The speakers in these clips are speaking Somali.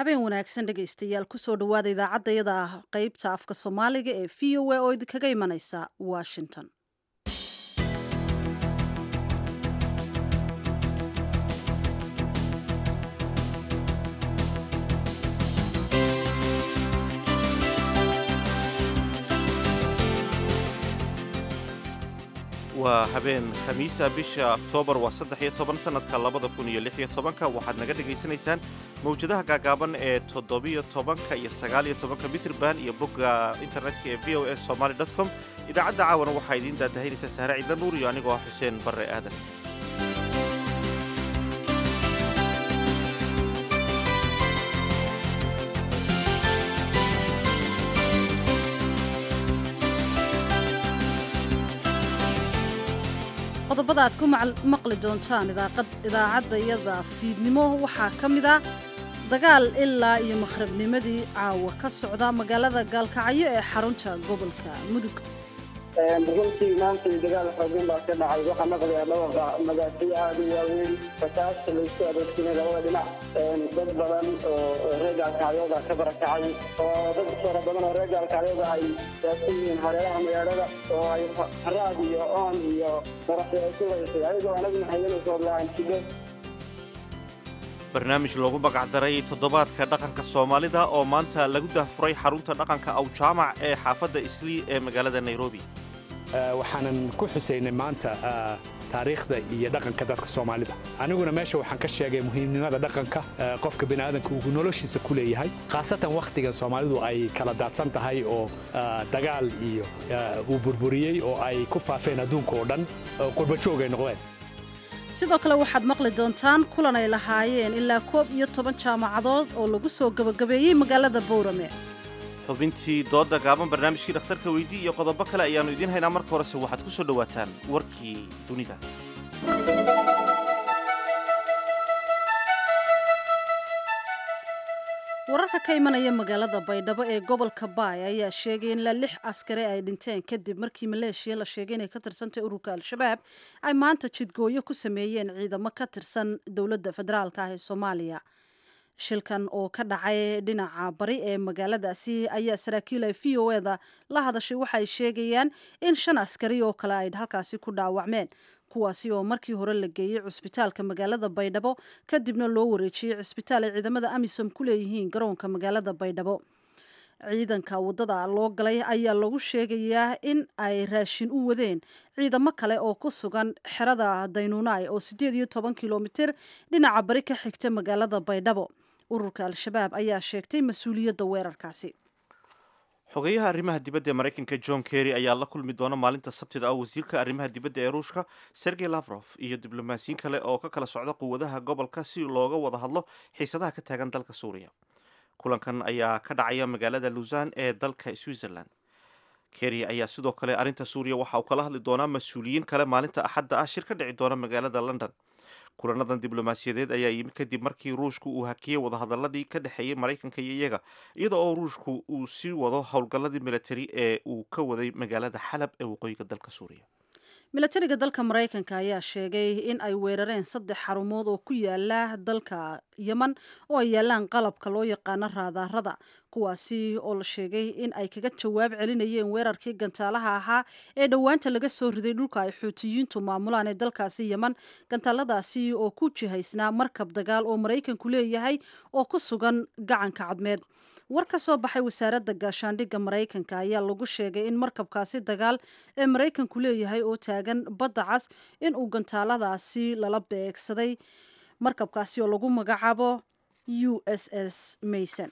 habeen wanaagsan dhegaystayaal kusoo dhowaada idaacadayada ah qeybta afka soomaaliga ee v o a oo idinkaga imanaysa washington waa habeen khamiisa bisha oktoobar waa saddex iyo toban sannadka labada kun iyo lix iyo tobanka waxaad naga dhegaysanaysaan mawjadaha gaagaaban ee toddobiyo tobanka iyo sagaaliyo tobanka mitrban iyo bogga internetka ee v o s somaly dot com idaacadda caawana waxaa idiin daadahaynaysa sahre ciidla nuur iyo anigoo ah xuseen barre aadan qodobada aad ku maqli doontaan idaacadayada fiidnimo waxaa ka mid a dagaal ilaa iyo makhrabnimadii caawa ka socda magaalada gaalkacyo ee xarunta gobolka mudug runtii maanta dagaal xoogan baa ka dhacay waxaa maqlayaa dhawaqa magaasiyo aada u waaweyn fasaasta laysku adeegsanay labada dhinac dad badan oo reer gaalkacyooda ka barakacay oo dad fara badan oo reer gaalkacyooda ay saabsan yihiin hareeraha magaalada oo ay haraad iyo oon iyo maraxyo ay ku haysay ayagoo anaguna hayanaysoo lahan sido barnaamij loogu magacdaray toddobaadka dhaqanka soomaalida oo maanta lagu dahfuray xarunta dhaqanka awjaamac ee xaafadda islii ee magaalada nairobi waxaanan ku xusaynay maanta taariikhda iyo dhaqanka dadka soomaalida aniguna meesha waxaan ka sheegay muhiimnimada dhaqanka qofka biniaadanka uu noloshiisa ku leeyahay khaasatan wakhtigan soomaalidu ay kala daadsan tahay oo dagaal iyo uu burburiyey oo ay ku faafeen adduunka oo dhan qurbajoog ay noqdeen sidoo kale waxaad maqli doontaan kulan ay lahaayeen ilaa koob iyo toban jaamacadood oo lagu soo gebagabeeyey magaalada bowrame xubintii doodda gaaban barnaamijkii dhakhtarka weydii iyo qodobo kale ayaannu idiin haynaa marka horese waxaad ku soo dhowaataan warkii dunida wararka ka imanaya magaalada baydhabo ee gobolka baay ayaa sheegay in ilaa lix askari ay dhinteen kadib markii maleeshiya la sheegay inay ka tirsantay ururka al-shabaab ay maanta jidgooyo ku sameeyeen ciidamo ka tirsan dowladda federaalka ah ee soomaaliya shilkan oo ka dhacay dhinaca bari ee magaaladaasi ayaa saraakiil ay v o eda la hadashay waxaay sheegayaan in shan askari oo kale ay halkaasi ku dhaawacmeen kuwaasi oo markii hore la geeyey cusbitaalka magaalada baydhabo kadibna loo wareejiyey cusbitaal ay ciidamada amisom ku leeyihiin garoonka magaalada baydhabo ciidanka waddada loo galay ayaa lagu sheegayaa in ay raashin u wadeen ciidamo kale oo ku sugan xerada daynuunaay oo siddeed iyo toban kilomitir dhinaca bari ka xigta magaalada baydhabo ururka al-shabaab ayaa sheegtay mas-uuliyadda weerarkaasi xogeyaha arrimaha dibadda ee maraykanka john kerry ayaa la kulmi doona maalinta sabtida ah wasiirka arrimaha dibadda ee ruushka sergey lafrof iyo diblomaasiyin kale oo ka kala socda quwadaha gobolka si looga wada hadlo xiisadaha ka taagan dalka suuriya kulankan ayaa ka dhacaya magaalada luusan ee dalka switzerland kerry ayaa sidoo kale arrinta suuriya waxa uu kala hadli doonaa mas-uuliyiin kale maalinta axadda ah shir ka dhici doona magaalada london kulanadan diblomaasiyadeed ayaa yimi kadib markii ruushku uu hakiyey wadahadaladii ka dhexeeyey maraykanka iyo iyaga iyada oo ruushku uu sii wado howlgalladii militari ee uu ka waday magaalada xalab ee waqooyiga dalka suuriya milatariga dalka maraykanka ayaa sheegay in ay weerareen saddex xarumood oo ku yaala dalka yeman oo ay yaalaan qalabka loo yaqaano raadaarada kuwaasi oo la sheegay in ay kaga jawaab celinayeen weerarkii gantaalaha ahaa ee dhowaanta laga soo riday dhulka ay xuutiyiintu maamulaan ee dalkaasi yeman gantaaladaasi oo ku jihaysnaa markab dagaal oo maraykanku leeyahay oo ku sugan gacanka cadmeed war ka soo baxay wasaaradda gaashaandhigga maraykanka ayaa lagu sheegay in markabkaasi dagaal ee maraykanku leeyahay oo taagan badda cas in uu gantaaladaasi lala beegsaday markabkaasi oo lagu magacaabo u s s mayson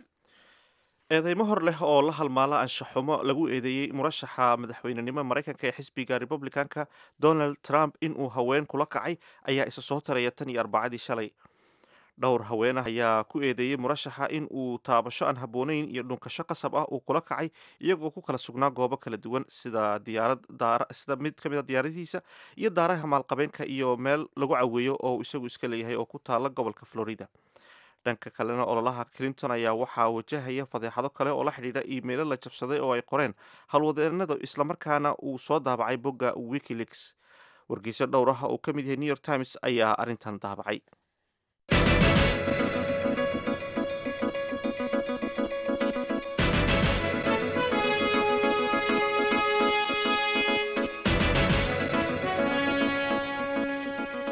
eedeymo hor leh oo la halmaala anshaxumo lagu eedeeyey murashaxa madaxweynenimo maraykanka ee xisbiga republicanka donald trump inuu haween kula kacay ayaa isa soo taraya tan iyo arbacadii shalay dhowr haweenah ayaa ku eedeeyey murashaxa in uu taabasho aan habboonayn iyo dhunkasho qasab ah uu kula kacay iyagoo ku kala sugnaa goobo kala duwan sida sida mid ka mid a diyaaradihiisa iyo daaraha maalqabeenka iyo meel lagu caweeyo oo isagu iska leeyahay oo ku taala gobolka florida dhanka kalena ololaha clinton ayaa waxaa wajahaya fadeexado kale oo la xidhiidha iimaylo la jabsaday oo ay qoreen halwadeenada islamarkaana uu soo daabacay bogga wikileaks wargeyso dhowr ah oo ka mid yahay new york times ayaa arrintan daabacay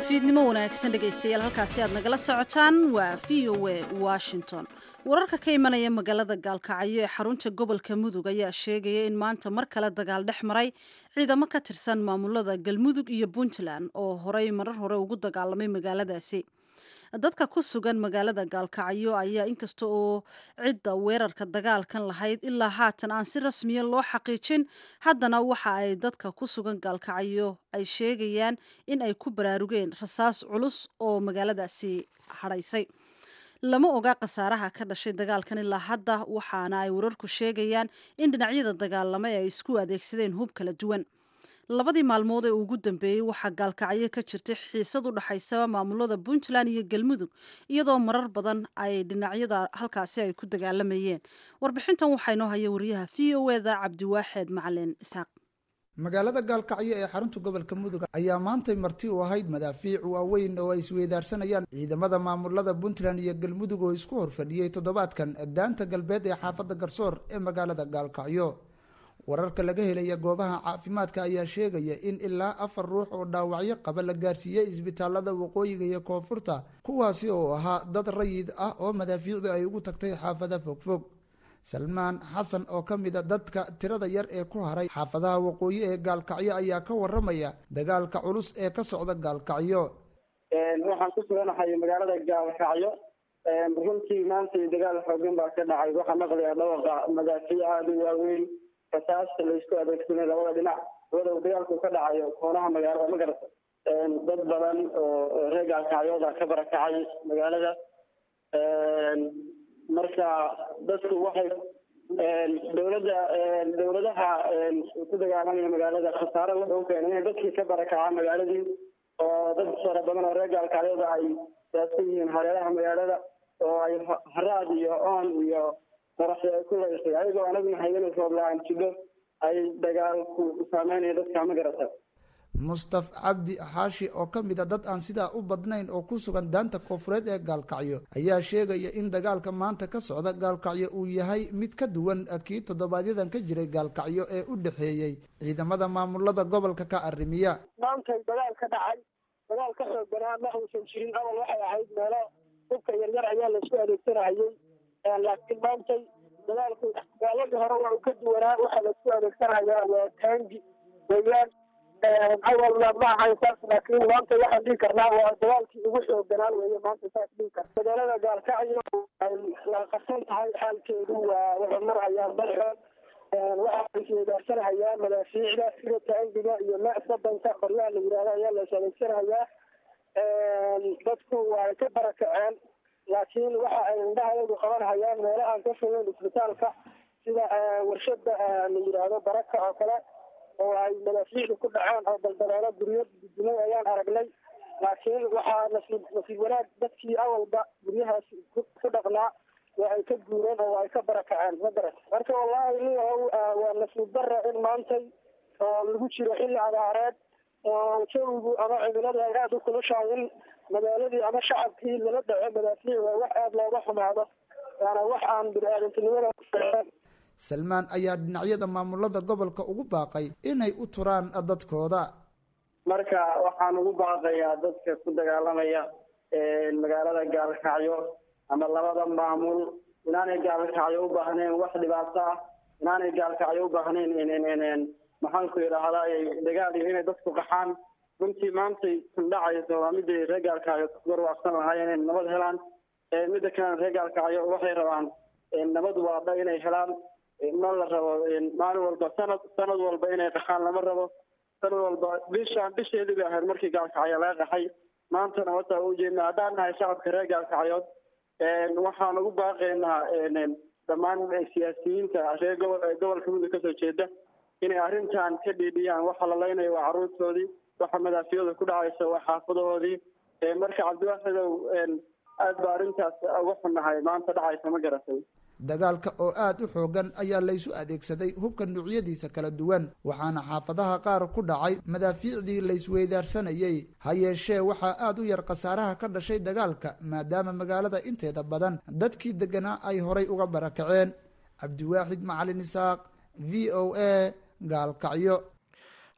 fiidnimo wanaagsan dhegaystayaal halkaasi aad nagala socotaan waa v o a washington wararka ka imanaya magaalada gaalkacyo ee xarunta gobolka mudug ayaa sheegaya in maanta mar kale dagaal dhex maray ciidamo ka tirsan maamulada galmudug iyo puntland oo horey marar hore ugu dagaalamay magaaladaasi dadka ku sugan magaalada gaalkacyo ayaa inkasta oo cidda weerarka dagaalkan lahayd ilaa haatan aan si rasmiya loo xaqiijin haddana waxa ay dadka ku sugan gaalkacyo ay sheegayaan in ay ku baraarugeen rasaas culus oo magaaladaasi hadhaysay lama oga khasaaraha ka dhashay dagaalkan ilaa hadda waxaana ay wararku sheegayaan in dhinacyada dagaalamay ay isku adeegsadeen hub kala duwan labadii maalmood ee ugu dambeeyey waxaa gaalkacyo ka jirtay xiisad u dhaxaysa maamulada puntland iyo galmudug iyadoo marar badan ay dhinacyada halkaasi ay ku dagaalamayeen warbixintan waxaa inoo haya wariyaha v o eda cabdiwaaxeed macalin isaaq magaalada gaalkacyo ee xarunta gobolka mudug ayaa maantay marti u ahayd madaafiic waaweyn oo ay isweydaarsanayaan ciidamada maamulada puntland iyo galmudug oo isku horfadhiyey toddobaadkan daanta galbeed ee xaafadda garsoor ee magaalada gaalkacyo wararka laga helaya goobaha caafimaadka ayaa sheegaya in ilaa afar ruux oo dhaawacyo qaba la gaarsiiyey isbitaalada waqooyiga iyo koonfurta kuwaasi oo ahaa dad rayid ah oo madaafiicdu ay ugu tagtay xaafada fogfog salmaan xasan oo ka mid a dadka tirada yar ee ku haray xaafadaha waqooyi ee gaalkacyo ayaa ka waramaya dagaalka culus ee ka socda gaalkacyo waxaan ku suganahay magaalada gaalkacyo runtii maanta dagaal xoogan baa ka dhacay waxaa maqlaya dhawaqa madaafiic aada u waaweyn rasaasta laysku adeegsanay labada dhinac wadow dagaalku ka dhacayo koonaha magaalada ma garata dad badan oo reer gaalkacyooda ka barakacay magaalada marka dadku waxay dowladda dowladaha ku dagaalamaya magaalada khasaare wuxuu keenay inay dadkii ka barakacaa magaaladii oo dad fara badan oo reer gaalkacyooda ay saabsan yihiin hareeraha magaalada oo ay haraad iyo oon iyo kulaysay ayagoo anaguna haydanaysa la-aan jidho ay dagaalku saameynaya dadka ma garata mustaf cabdi xaashi oo ka mid a dad aan sidaa u badnayn oo ku sugan daanta koonfureed ee gaalkacyo ayaa sheegaya in dagaalka maanta ka socda gaalkacyo uu yahay mid ka duwan kii toddobaadyadaan ka jiray gaalkacyo ee u dhexeeyey ciidamada maamulada gobolka ka arrimiya maantay dagaal ka dhacay dagaal ka xoog banaa ma uusan jirin awal waxay ahayd meelo hubka yaryar ayaa laisku adeegsanahayey laakiin maantay dagaalku dagaaladii hore waa uu ka duwanaa waxaa laisku adeegsanayaa waa taangi weeyaan awalna ma ahayn saas laakiin maanta waxaan dhihi karnaa waa dagaalkii ugu xoogganaan weeye maanta saas dhihi karna magaalada gaalkacyo ay la qarsan tahay xaalkeedu waa waxay marhayaan dalxood waxaa isweydaarsanhayaa madaafiicda sida taangiga iyo macsadanka qoryaha la yidhahdo ayaa la is adeegsanahayaa dadku waa ka barakaceen laakiin waxa ay indhahayadu qabanhayaan meelo aan ka fogeyn isbitaalka sida warshada la yidhaahdo baraka oo kale oo ay madaafiicdu ku dhaceen oo daldaloolo guryo dudumay ayaan aragnay laakiin waxaa nasiib nasiib wanaag dadkii awalba guryahaas ku dhaqnaa waa ay ka guureen oo ay ka barakaceen ma garat marka wallahi niyahow waa nasiib dara in maantay oo lagu jiro xilli abaareed oo jawigu ama cimiladu ay aada u kulushahay in magaaladii ama shacabkii lala dhaco madaafiic waa wax aada looga xumaado waana wax aan bini-aadantinimada salmaan ayaa dhinacyada maamulada gobolka ugu baaqay inay u turaan dadkooda marka waxaan ugu baaqayaa dadka ku dagaalamaya magaalada gaalkacyo ama labada maamul inaanay gaalkacyo u baahnayn wax dhibaato ah inaanay gaalkacyo u baahnayn maxaanku idhaahdaa dagaal iyo inay dadku qaxaan runtii maantay kundhacayso waa midday reer gaalkacyo warwaaqsan lahaayeen inay nabad helaan midda kalena reer gaalkacyo waxay rabaan nabad waadha inay helaan ma la rabo maalin walba sanad sanad walba inay qaxaan lama rabo sanad walba bishaan bisheedii bay ahayd markii gaalkacyo laga qaxay maantana wataa ujeedna haddaan nahay shacabka reer gaalkacyood waxaan ugu baaqaynaa dhammaan siyaasiyiinta reer gobol gobolka mudug kasoo jeeda inay arrintan ka dhiidhiyaan waxa la leynayo waa carruurtoodii waxa madaafiyada ku dhacaysa waa xaafadahoodii marka cabdiwaaxidow aad ba arrintaas uga xunnahay maanta dhacaysa ma garatay dagaalka oo aada u xoogan ayaa laysu adeegsaday hubka nuucyadiisa kala duwan waxaana xaafadaha qaar ku dhacay madaafiicdii laysweydaarsanayey ha yeeshee waxaa aada u yar khasaaraha ka dhashay dagaalka maadaama magaalada inteeda badan dadkii degganaa ay horay uga barakaceen cabdiwaaxid macalin isaaq v o a gaalkacyo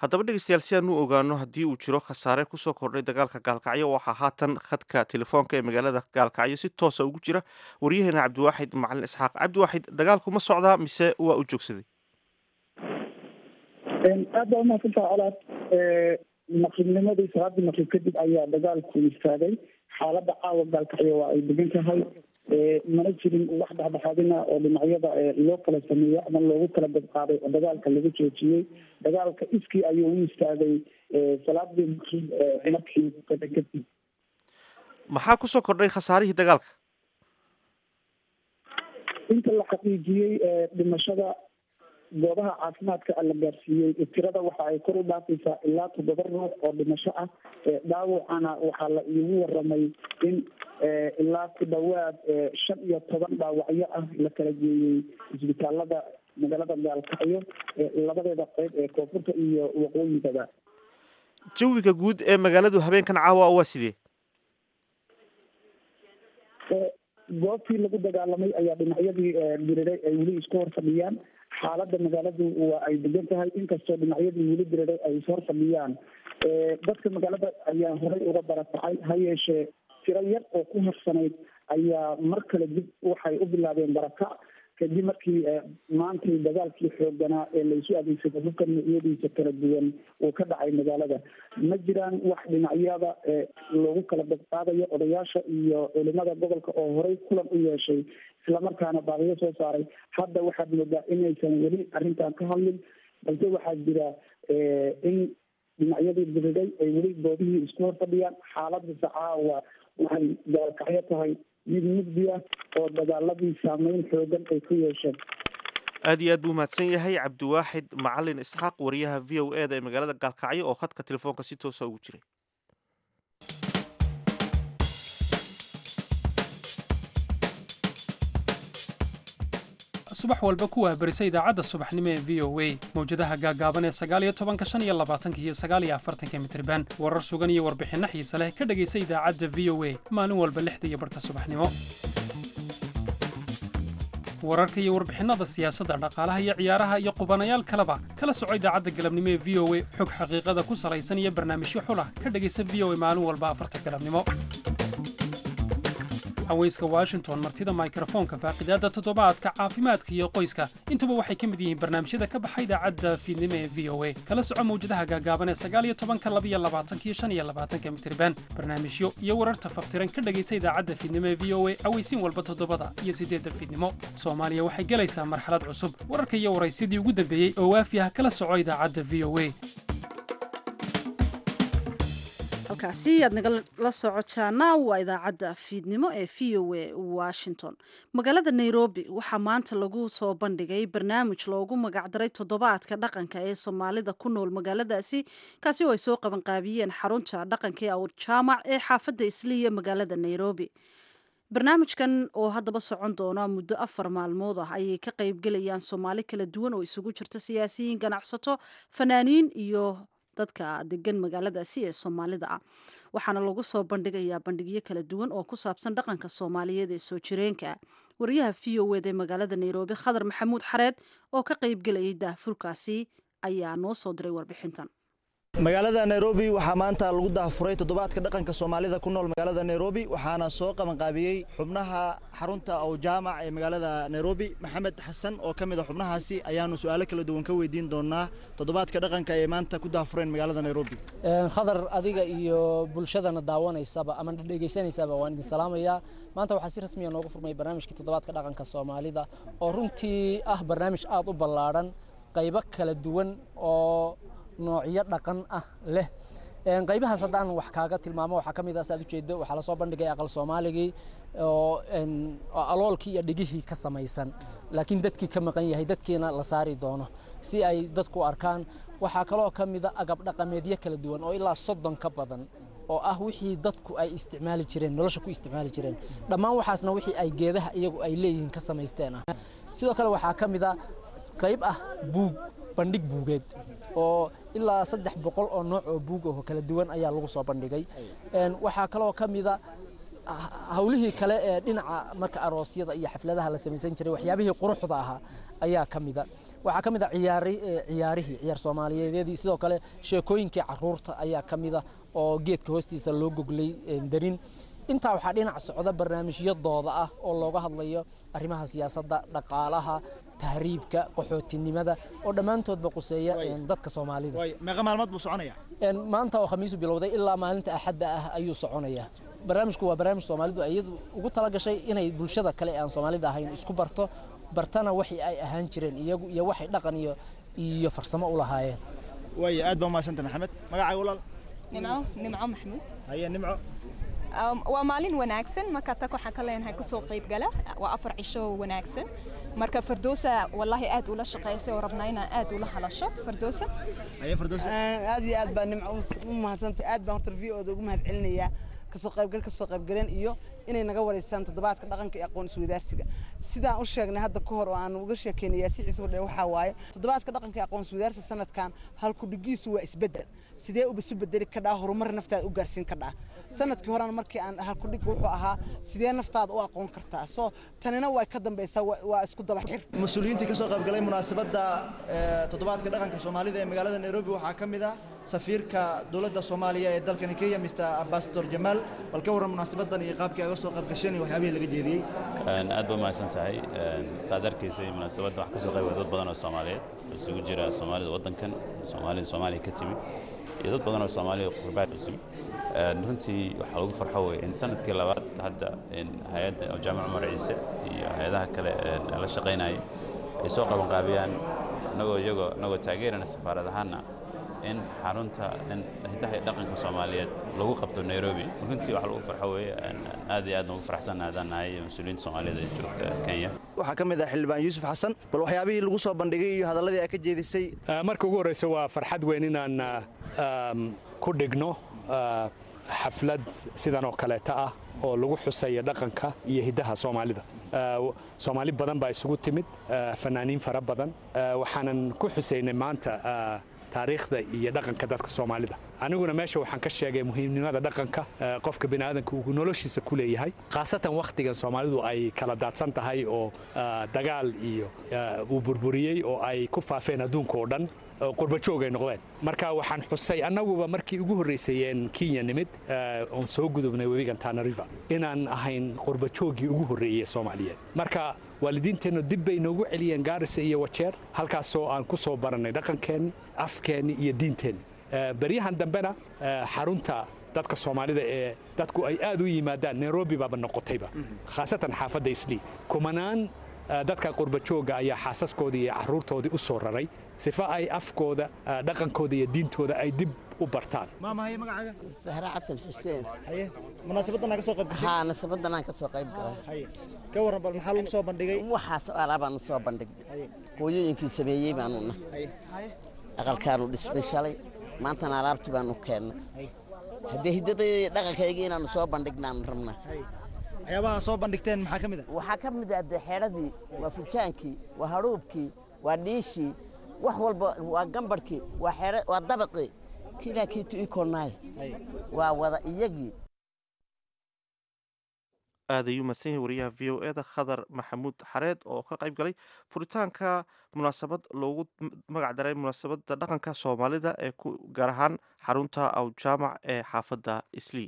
haddaba dhegeystayaal si aan u ogaano haddii uu jiro khasaare kusoo kordhay dagaalka gaalkacyo waxaa haatan khadka telefoonka ee magaalada gaalkacyo si toosa ugu jira waryaheena cabdiwaaxid macalin isxaaq cabdiwaaxid dagaalku ma socdaa mise waa u joogsaday aad baa umahadsantaha colaad maqribnimadii salaadii maqrib kadib ayaa dagaalku istaagay xaaladda caawa gaalkacyo waa ay degan tahay mana jirin wax dhexdhexaadina oo dhinacyada loo kala sameeyo ama loogu kala dabqaaday oo dagaalka lagu joojiyey dagaalka iskii ayuu u istaagay salaadii maqrib markii kada kadib maxaa kusoo kordhay khasaarihii dagaalka inta la xaqiijiyey dhimashada goobaha caafimaadka la gaarsiiyey tirada waxa ay kor u dhaafaysaa ilaa toddoba ruux oo dhimasho ah dhaawacana waxaa la iigu waramay in ilaa ku dhawaad shan iyo toban dhaawacyo ah la kala geeyey isbitaalada magaalada gaalkacyo labadeeda qeyb ee koonfurta iyo waqooyigaba jawiga guud ee magaaladu habeenkan caawa waa sidee goobtii lagu dagaalamay ayaa dhinacyadii diriray ay weli isku hor fadhiyaan xaaladda magaaladu waa ay degan tahay inkastoo dhinacyadii weli diriray ay is hor fadhiyaan dadka magaalada ayaa horey uga barakacay ha yeeshee tiro yar oo ku harsanayd ayaa mar kale dib waxay u bilaabeen barakac kadib markii maantay dagaalkii xooganaa ee laysu adeegsado hubka noocyadiisa kala duwan uu ka dhacay magaalada ma jiraan wax dhinacyada loogu kala badqaadayo odayaasha iyo culimada gobolka oo horey kulan u yeeshay islamarkaana baaqiyo soo saaray hadda waxaad moodaa inaysan weli arrintan ka hadlin balse waxaa jira in dhinacyadii diriday ay weli goobihii isku hor fadhiyaan xaaladasa caawa waxay gaalkacyo tahay mid mugdi ah oo dagaaladii saameyn xoogan ay ku yeesheen aad iyo aad buu mahadsan yahay cabdiwaaxid macalin isxaaq wariyaha v o e da ee magaalada gaalkacyo oo khadka telefoonka si toosa ugu jiray subax walba ku waabarisa idaacadda subaxnimo ee v o a mawjadaha gaagaaban ee sagaaliyo tobanka shan iyo labaatanka iyo sagaaliyo afartanka mitriban warar sugan iyo warbixinno xiise leh ka dhegaysa idaacadda v o a maalin walba lixda iyo barhka subaxnimo wararka iyo warbixinada siyaasadda dhaqaalaha iyo ciyaaraha iyo qubanayaal kaleba kala soco idaacadda galabnimo ee v o a xog xaqiiqada ku salaysan iyo barnaamijyo xulah ka dhegaysa v o a maalin walba afarta galabnimo haweyska washington martida mikrofoonka faaqidaadda toddobaadka caafimaadka iyo qoyska intuba waxay ka mid yihiin barnaamijyada ka baxa idaacadda fiidnimo ee v o a kala soco mawjadaha gaagaaban ee sagaaliyo tobanka labiyo labaatanka iyo shan iyo labaatanka mitriban barnaamijyo iyo wararta faftiran ka dhegaysa idaacadda fiidnimo ee v o a aweysiin walba toddobada iyo siddeedda fiidnimo soomaaliya waxay gelaysaa marxalad cusub wararka iyo waraysyadii ugu dambeeyey oo waafi ah kala soco idaacadda v o a halkaasi aad nagala socotaana waa idaacadda fiidnimo ee v o a washington magaalada nairobi waxaa maanta lagu soo bandhigay barnaamij loogu magacdaray toddobaadka dhaqanka ee soomaalida ku nool magaaladaasi kaasi oo ay soo qabanqaabiyeen xarunta dhaqanka ee awr jaamac ee xaafadda isliya magaalada nairobi barnaamijkan oo haddaba socon doona muddo afar maalmood ah ayay ka qaybgelayaan soomaali kala duwan oo isugu jirta siyaasiyiin ganacsato fanaaniin iyo dadka degan magaaladaasi ee soomaalida ah waxaana lagu soo bandhigayaa bandhigyo kala duwan oo ku saabsan dhaqanka soomaaliyeed ee soo jireenka wariyaha v o ed ee magaalada nairobi khadar maxamuud xareed oo ka qaybgelayay daahfurkaasi ayaa noo soo diray warbixintan magaalada nairobi waxaa maanta lagu daafuray toddobaadka dhaqanka soomaalida ku nool magaalada nairobi waxaana soo qabanqaabiyey xubnaha xarunta ow jaamac ee magaalada nairobi maxamed xasan oo ka mid a xubnahaasi ayaanu su-aalo kala duwan ka weydiin doonaa toddobaadka dhaqanka ee maanta ku daafureen magaalada nairobi khadar adiga iyo bulshadana daawanaysaba ama dhegeysanaysaaba waan idin salaamayaa maanta waxaa si rasmiya noogu furmay barnaamijkii toddobaadka dhaqanka soomaalida oo runtii ah barnaamij aad u ballaadhan qaybo kala duwan oo noocyo dhaqan ah leh qaybahaas haddaan wax kaaga tilmaamo waxaa ka mid ah saad ujeedo waxaa lasoo bandhigay aqal soomaaligii oo aloolkii iyo dhigihii ka samaysan laakiin dadkii ka maqan yahay dadkiina la saari doono si ay dadku arkaan waxaa kaloo ka mida agab dhaqameedyo kala duwan oo ilaa soddon ka badan oo ah wixii dadku ay isticmaali jireen nolosha ku isticmaali jireen dhammaan waxaasna wixii ay geedaha iyagu ay leeyihiin ka samaysteen ah sidoo kale waxaa ka mid a qayb ah buug bandhig buugeed oo ilaa saddex boqol oo nooc oo buug oo kala duwan ayaa lagu soo bandhigay waxaa kaloo ka mida hawlihii kale ee dhinaca marka aroosyada iyo xafladaha la samaysan jiray waxyaabihii quruxda ahaa ayaa ka mida waxaa ka mid ah ciyaari ciyaarihii ciyaar soomaaliyeedyadii sidoo kale sheekooyinkii caruurta ayaa ka mid ah oo geedka hoostiisa loo goglay darin intaa waxaa dhinac socda barnaamijyadooda ah oo looga hadlayo arrimaha siyaasadda dhaqaalaha tahriibka qaxootinimada oo dhammaantoodba quseeya dadka soomaalida meeqa maalmood buu soconaya maanta oo khamiisu bilowday ilaa maalinta axadda ah ayuu soconayaa barnaamijku waa barnaamij soomaalidu iyadu ugu talagashay inay bulshada kale aan soomaalida ahayn isku barto bartana waxii ay ahaan jireen iyagu iyo waxay dhaqan iyo iyo farsamo u lahaayeen waaya aad baa umahadsanta maxamed magacaaga walaal nimco nimco maxamuud haye nimco waa maalin wanaagsan marka tag waxaan ka leenahay kasoo qayb gala waa afar cisho wanaagsan marka fardoosa wallahi aad ula shaqaysay oo rabnaa inaan aad ula hadasho fardoosa aad iyo aad baa nimco u mahadsantay aad baan horta v oda ugu mahad celinayaa kasoo qaybgal kasoo qaybgaleen iyo inay naga wareystaan toddobaadka dhaqanka iyo aqoon isweydaarsiga sidaan u sheegnay hadda ka hor oo aan uga sheekeynaya si ciise wadhe waxaa waaye toddobaadka dhaqanka iyo aqoon isweydaarsiga sanadkan halku dhigiisu waa isbeddel sidee uba isu bedeli kadhaa horumar naftaada u gaarsiin kadhaa sanadkii horena markii aan halku dhig wuxuu ahaa sidee naftaada u aqoon kartaa soo tanina way ka dambaysaa waa isku daba xir mas-uuliyiintii ka soo qaybgalay munaasabadda toddobaadka dhaqanka soomaalida ee magaalada nairobi waxaa ka mid ah safiirka dowladda soomaaliya ee dalkani kenya mr ambasador jamaal bal ka warran munaasabadan iyo qaabkii aga soo qaybgasheen iyo waxyaabihii laga jeediyey aad ba mahadsan tahay saad arkaysay munaasabadda wax ka soo qayba dad badan oo soomaaliyeed oo isugu jira soomaalida waddankan soomaalida soomaaliya ka timid iyo dad badan oo soomaalida qurbaad u timid runtii waxaa lagu farxo wey in sanadkii labaad hadda hay-adda jaamac cumar ciise iyo hay-adaha kale la shaqaynaya ay soo qabanqaabiyaan inagoo iyagoo inagoo taageerana safaarad ahaana in xarunta hidaha iyo dhaqanka soomaaliyeed lagu qabto nairobi runtii wax lagu farxo weeye aad iyo aad ugu faraxsannahay haddaan nahay mas-uuliyiinta soomaaliyeed ee joogta kenya waxaa ka mid ah xildhibaan yuusuf xasan bal waxyaabihii lagu soo bandhigay iyo hadalladii aa ka jeedisay marka ugu horreysa waa farxad weyn inaan ku dhigno xaflad sidan oo kaleeta ah oo lagu xuseeya dhaqanka iyo hiddaha soomaalida soomaali badan baa isugu timid fanaaniin fara badan waxaanan ku xusaynay maanta taariikhda iyo dhaqanka dadka soomaalida aniguna meesha waxaan ka sheegay muhiimnimada dhaqanka qofka biniaadanka uu noloshiisa ku leeyahay khaasatan wakhtigan soomaalidu ay kala daadsan tahay oo dagaal iyo uu burburiyey oo ay ku faafeen adduunka oo dhan qurbajoog ay noqdeen marka waxaan xusay annaguba markii ugu horraysayeen kenya nimid oon soo gudubnay webigan tana river inaan ahayn qurbajooggii ugu horreeyey soomaaliyeed marka waalidiinteennu dib bay noogu celiyeen gaarisa iyo wajeer halkaasoo aan ku soo barannay dhaqankeenni afkeenni iyo diinteenni beryahan dambena xarunta dadka soomaalida ee dadku ay aad u yimaadaan nairobi baaba noqotayba khaasatan xaafadda islii kumanaan dadka qurbajooga ayaa xaasaskoodii iyo caruurtoodii u soo raray sifa ay afkooda dhaqankooda iyo diintooda ay dib u bartaan maamahaye magacaaga sahra cabdin xuseen haye munaasabadan ka soo qayb gashay haa munaasabadan aan ka soo qayb galay haye ka warran bal maxaa lagu soo bandhigay waxaas alaabaan soo bandhignay hooyooyinkii sameeyey baanu nahay aqalkaanu dhisnay shalay maantana alaabtii baanu keennay haddee hiddadayda iyo dhaqankaygii inaanu soo bandhignaanu rabnaa waxyaabaha soo bandhigteen maxaa ka mid ah waxaa ka mid ah dee xeedhadii waa fujaankii waa hadhuubkii waa dhiishii wax walba waa gambadhkii waa xeedha waa dabaqii kiilaa kiitu ii koonnaay waa wada iyagii aad ayuu mahadsan yahay wariyaha v o e da khadar maxamuud xareed oo ka qayb galay furitaanka munaasabad loogu magac daray munaasabadda dhaqanka soomaalida ee ku gaar ahaan xarunta awjaamac ee xaafadda islii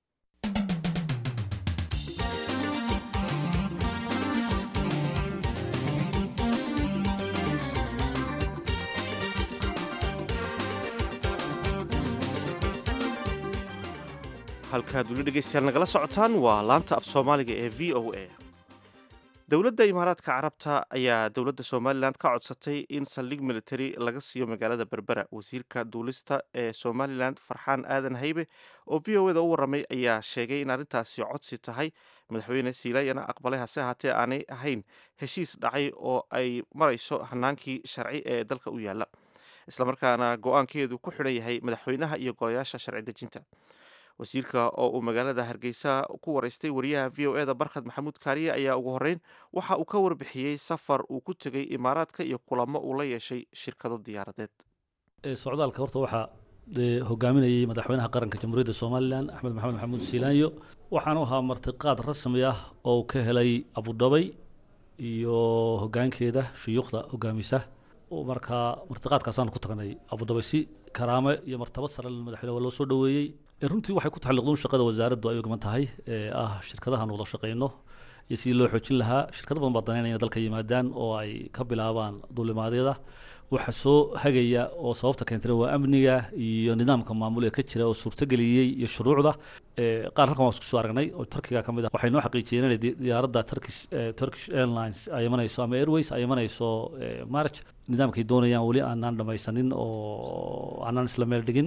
halkaad weli dhegeystayaal nagala socotaan waa laanta af soomaaliga ee v o a dowladda imaaraadka carabta ayaa dowladda somalilan ka codsatay in saldhig military laga siiyo magaalada berbera wasiirka duulista ee somalilan farxaan aadan haybe oo v o eda u warramay ayaa sheegay in arrintaasi codsi tahay madaxweyne siilayana aqbalay hase ahaatee aanay ahayn heshiis dhacay oo ay marayso hanaankii sharci ee dalka u yaalla islamarkaana go-aankeedu ku xidhan yahay madaxweynaha iyo golayaasha sharci dejinta wasiirka oo uu magaalada hargeysa ku waraystay wariyaha v o eda barkhad maxamuud kaariye ayaa ugu horreyn waxa uu ka warbixiyey safar uu ku tegey imaaraadka iyo kulamo uu la yeeshay shirkado diyaaradeed socdaalka horta waxaa hogaaminayay madaxweynaha qaranka jamhuuriyadda somalilan axmed maxamed maxamuud siilaanyo waxaanu ahaa martiqaad rasmi ah oo ka helay abudhabay iyo hogaankeeda shuyuukhda hogaamisa markaa martiqaadkaasaan ku tagnay abudabi si karaame iyo martabad sare madaxweyne waa loo soo dhoweeyey runtii waxay ku taxalliqduun shaqada wasaaraddu ay ogman tahay ee ah shirkadahan wada shaqayno iyo sidii loo xoojin lahaa shirkado badan baa danaynaya dalka yimaadaan oo ay ka bilaabaan duulimaadyada waxa soo hagaya oo sababta keentana waa amniga iyo nidaamka maamul ee ka jira oo suurtageliyey iyo shuruucda qaar halkan waan isku soo aragnay oo turkiga ka mid ah waxay noo xaqiijiyeen inay diyaaradda turkish turkish airlines ay imanayso ama airways ay imanayso march nidaamkay doonayaan weli aanaan dhamaysanin oo aanaan isla meel dhigin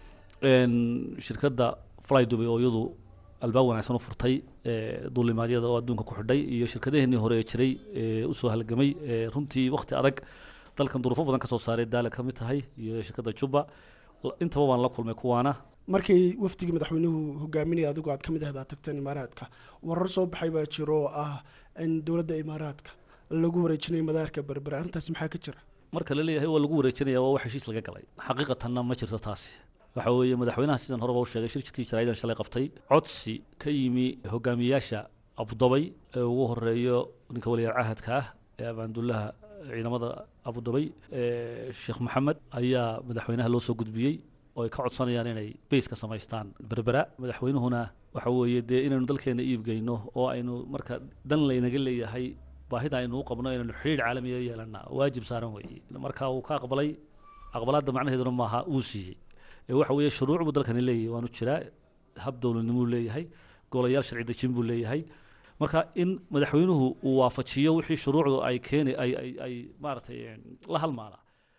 shirkadda fly dubai oo iyadu albaab wanaagsan u furtay duulimaadyada oo adduunka ku xidhay iyo shirkadaheenii hore ee jiray ee usoo halgamay runtii waqti adag dalkan duruufo badan ka soo saaray daala ka mid tahay iyo shirkadda juba intaba waan la kulmay kuwaana markii wafdigii madaxweynuhu hogaaminaya adigu aad ka mid ahdaa tagteen imaaraadka warar soo baxay baa jiro oo ah in dowladda imaaraadka lagu wareejinayo madaarka berbere arrintaasi maxaa ka jira marka la leeyahay waa lagu wareejinaya waa wax heshiis laga galay xaqiiqatanna ma jirto taasi waxa weeye madaxweynaha sidan horeba u sheegay shirkii jaraa'idan shalay qabtay codsi ka yimi hogaamiyayaasha abudabay ee ugu horeeyo ninka waliyaal cahadka ah ee abaandullaha ciidamada abudabay sheekh maxamed ayaa madaxweynaha loo soo gudbiyey oo ay ka codsanayaan inay bays ka samaystaan berbera madaxweynuhuna waxa weeye dee inaynu dalkeena iibgeyno oo aynu marka dan laynaga leeyahay baahida aynu u qabno inaynu xidhiidh caalamiya yeelana waajib saaran weeye marka uu ka aqbalay aqbalaadda macnaheeduna maaha uu siiyey ee waxa weeye shuruuc buu dalkani leeyahay waanu jiraa hab dowladnimuu leeyahay golayaal sharci dejin buu leeyahay marka in madaxweynuhu uu waafajiyo wixii shuruucdu ay keeni ay ay ay maaragtay la halmaana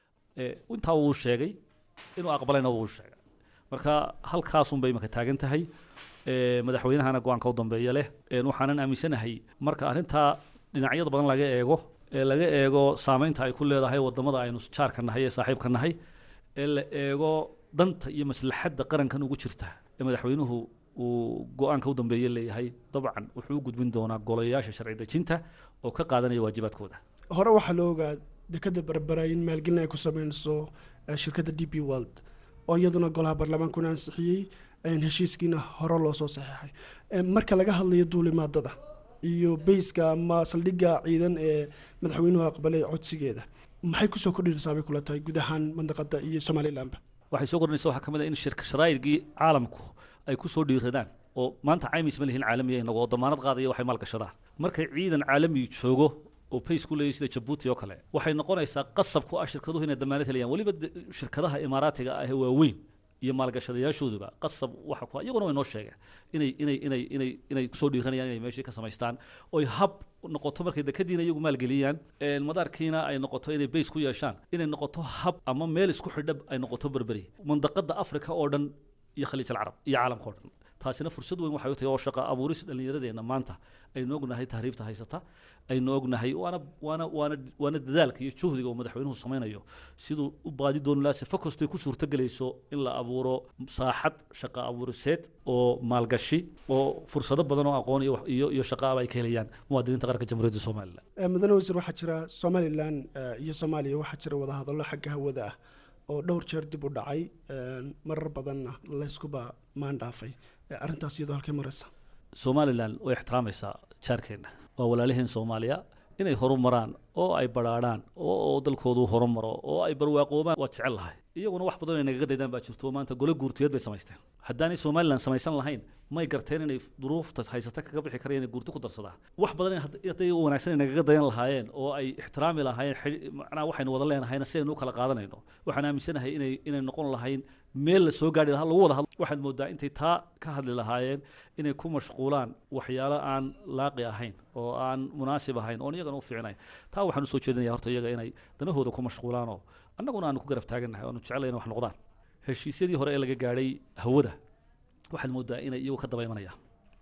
intaa wuu sheegay inuu aqbalayna wuu sheegay marka halkaasun bay imaka taagan tahay madaxweynahana go-aanka u dambeeya leh waxaanan aaminsanahay marka arrintaa dhinacyada badan laga eego ee laga eego saameynta ay ku leedahay wadamada aynu jaarka nahay ee saaxiibka nahay ee la eego danta iyo maslaxadda qarankan ugu jirta ee madaxweynuhu uu go-aanka u dambeeye leeyahay dabcan wuxuu u gudbin doonaa golayaasha sharci dejinta oo ka qaadanaya waajibaadkooda hore waxaa la ogaa dekada berbera in maalgelin ay ku sameynayso shirkadda d p world oo iyaduna golaha baarlamaankuna ansixiyey heshiiskiina hore loo soo saxeexay marka laga hadlayo duulimaadada iyo bayska ama saldhigga ciidan ee madaxweynuhu aqbalay codsigeeda maxay kusoo kordhinaysaa bay kula tahay guud ahaan mandaqada iyo somalilanba waxay soo kordhinaysa waxaa ka mid ah in shirka sharaa'irkii caalamku ay ku soo dhiiradaan oo maanta caymis ma lihin caalamiya inagu oo damaanad qaadaya waxay maalgashadaan markay ciidan caalami joogo oo bays ku leeyahy sida jabuuti oo kale waxay noqonaysaa qasab ku ah shirkaduhu inay damaanad helayaan weliba shirkadaha imaaraatiga ah ee waaweyn iyo maalgashadayaashooduba qasab waxa ku iyaguna way noo sheegeen inay inay inay inay inay kusoo dhiiranayaan inay meeshii ka samaystaan oy hab noqoto markay dekadiina iyagu maalgeliyaan madaarkiina ay noqoto inay bays ku yeeshaan inay noqoto hab ama meel isku xidhab ay noqoto berberi mandaqada africa oo dhan iyo khaliij alcarab iyo caalamka oo dhan taasina fursad weyn waxay u tahay oo shaqa abuuris dhallinyaradeenna maanta aynu ognahay tahriibta haysata aynu ognahay waana waana waana waana dadaalka iyo juhdiga uu madaxweynuhu samaynayo siduu u baadi dooni lahaa sifa kastay ku suurtagelayso in la abuuro saaxad shaqa abuuriseed oo maalgashi oo fursado badan oo aqoon iyo iyo iyo shaqaaba ay ka helayaan muwaadiniinta qaranka jamhuuriyadda somalilan mudane wasiir waxaa jira somalilan iyo soomaaliya waxaa jira wadahadallo xagga hawada ah oo dhowr jeer dib u dhacay marar badanna layskuba maandhaafay arrintaas iyadoo halkay maraysa somalilan way ixtiraamaysaa jaarkeenna waa walaaliheen soomaaliya inay horumaraan oo ay badhaadhaan oo dalkoodu horumaro oo ay barwaaqoobaan waa jecel lahay iyaguna wax badan ay nagaga daydaan baa jirto maanta gole guurtiyeed bay samaysteen haddaanay somalilan samaysan lahayn may garteen inay duruufta haysata kaga bixi karayaan inay guurti ku darsadaan wax badan hadday u wanaagsan ay nagaga dayan lahaayeen oo ay ixtiraami lahaayeen macnaha waxaynu wada leenahayna si aynu u kala qaadanayno waxaan aaminsanahay inay inay noqon lahayn meel la soo gaari lahaa lagu wada hadlo waxaad moodaa intay taa ka hadli lahaayeen inay ku mashquulaan waxyaalo aan laaqi ahayn oo aan munaasib ahayn oon iyagana u fiicnayn taa waxaan usoo jeedinaya horta iyaga inay danahooda ku mashquulaanoo annaguna aanu ku garab taagannahay oanu jeclay inay wax noqdaan heshiisyadii hore ee laga gaadhay hawada waxaad moodaa inay iyagu ka daba imanayaan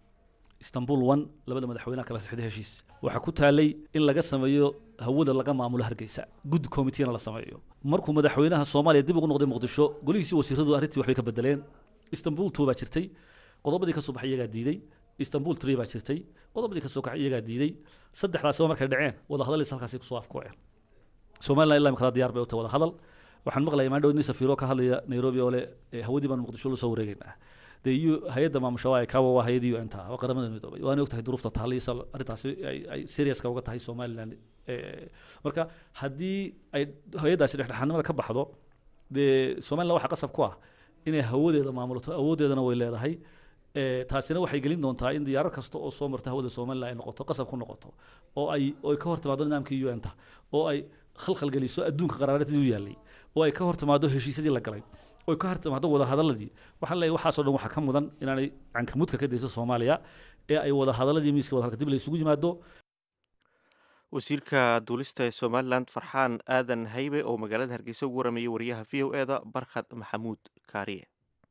istanbul one labada madaxweynaha kala sixday heshiis waxaa ku taalay in laga sameeyo hawada laga maamulo hargeysa gud committeena la sameeyo markuu madaxweynaha soomaaliya dib ugu noqday muqdisho golihiisii wasiiradu arrintii waxbay ka bedeleen istanbul two baa jirtay qodobadii ka soo baxay iyagaa diiday istanbul three baa jirtay qodobadii ka soo kaxay iyagaa diiday saddexdaasiba markay dhaceen wada hadalisa halkaasi kusoo afkooeen somaliland ilaa imikadaa diyaar bay u tahay wada hadal waxaan maqlayaa maan dhow nin safiiro ka hadlaya nairobi oo le hawadii baan muqdisho la soo wareegaynaa dee u hay-adda maamusha waa kawa waa hay-adda un ta waa qaramada midoobay waana ogtahay duruufta taaliisa arrintaasi ay ay seriouska uga tahay somaliland marka haddii ay hay-addaasi dhexdhexaadnimada ka baxdo dee somaliland waxaa qasab ku ah inay hawadeeda maamulato awooddeedana way leedahay taasina waxay gelin doontaa in diyaarad kasta oo soo marta hawada somaliland ay noqoto qasab ku noqoto oo ay oo ay ka hor timaado nidaamkii un ta oo ay khalkhal geliso adduunka qaraaradii u yaallay oo ay ka hor timaado heshiisyadii la galay oo ay ka hor timaado wadahadaladii waxaan leeyahay waxaasoo dhan waxaa ka mudan inaanay cankamudka ka dayso soomaaliya ee ay wadahadaladii miiska wadahadalka dib la isugu yimaado wasiirka duulista ee somalilan farxaan aadan haybe oo magaalada hargeysa ugu warameeyey wariyaha v o eda barkhad maxamuud kaariye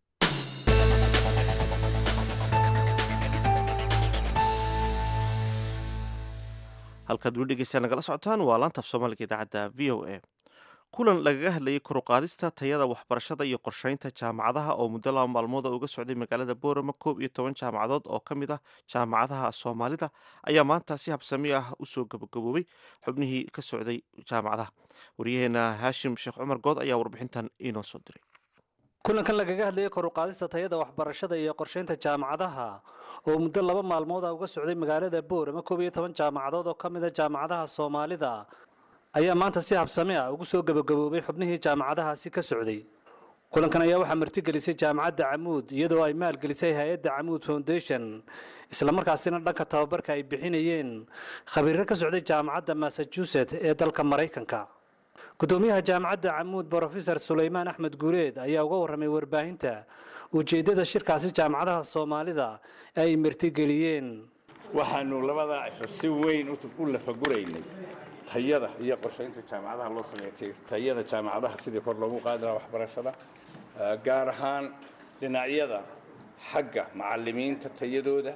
halkaad weli dhegeysta nagala socotaan waa laanta af soomaaliga idaacadda v o a kulan lagaga hadlayay koruqaadista tayada waxbarashada iyo qorsheynta jaamacadaha oo muddo laba maalmood uga socday magaalada boorama koob iyo toban jaamacadood oo ka mid ah jaamacadaha soomaalida ayaa maanta si habsami ah usoo gabagaboobay xubnihii ka socday jaamacadaha waryaheena haashim sheekh cumar good ayaa warbixintan inoo soo diray kulankan lagaga hadlayay koruqaadista tayada waxbarashada iyo qorsheynta jaamacadaha oo muddo laba maalmood ah uga socday magaalada boorama koob iyo toban jaamacadood oo ka mid a jaamacadaha soomaalida ayaa maanta si habsami ah ugu soo gabagaboobay xubnihii jaamacadahaasi ka socday kulankan ayaa waxaa martigelisay jaamacadda camuud iyadoo ay maalgelisay hay-adda camuud foundation islamarkaasina dhanka tababarka ay bixinayeen khabiiro ka socday jaamacadda massachusetts ee dalka maraykanka gudoomiyaha jaamacadda camuud brofesor sulaymaan axmed guuleed ayaa uga warramay warbaahinta ujeeddada shirkaasi jaamacadaha soomaalida ee ay martigeliyeen waxaanu labadaa cisho si weyn u lafaguraynay tayada iyo qorshaynta jaamacadaha loo sameeyay tayada jaamacadaha sidii kor loogu qaadi lahaa waxbarashada gaar ahaan dhinacyada xagga macallimiinta tayadooda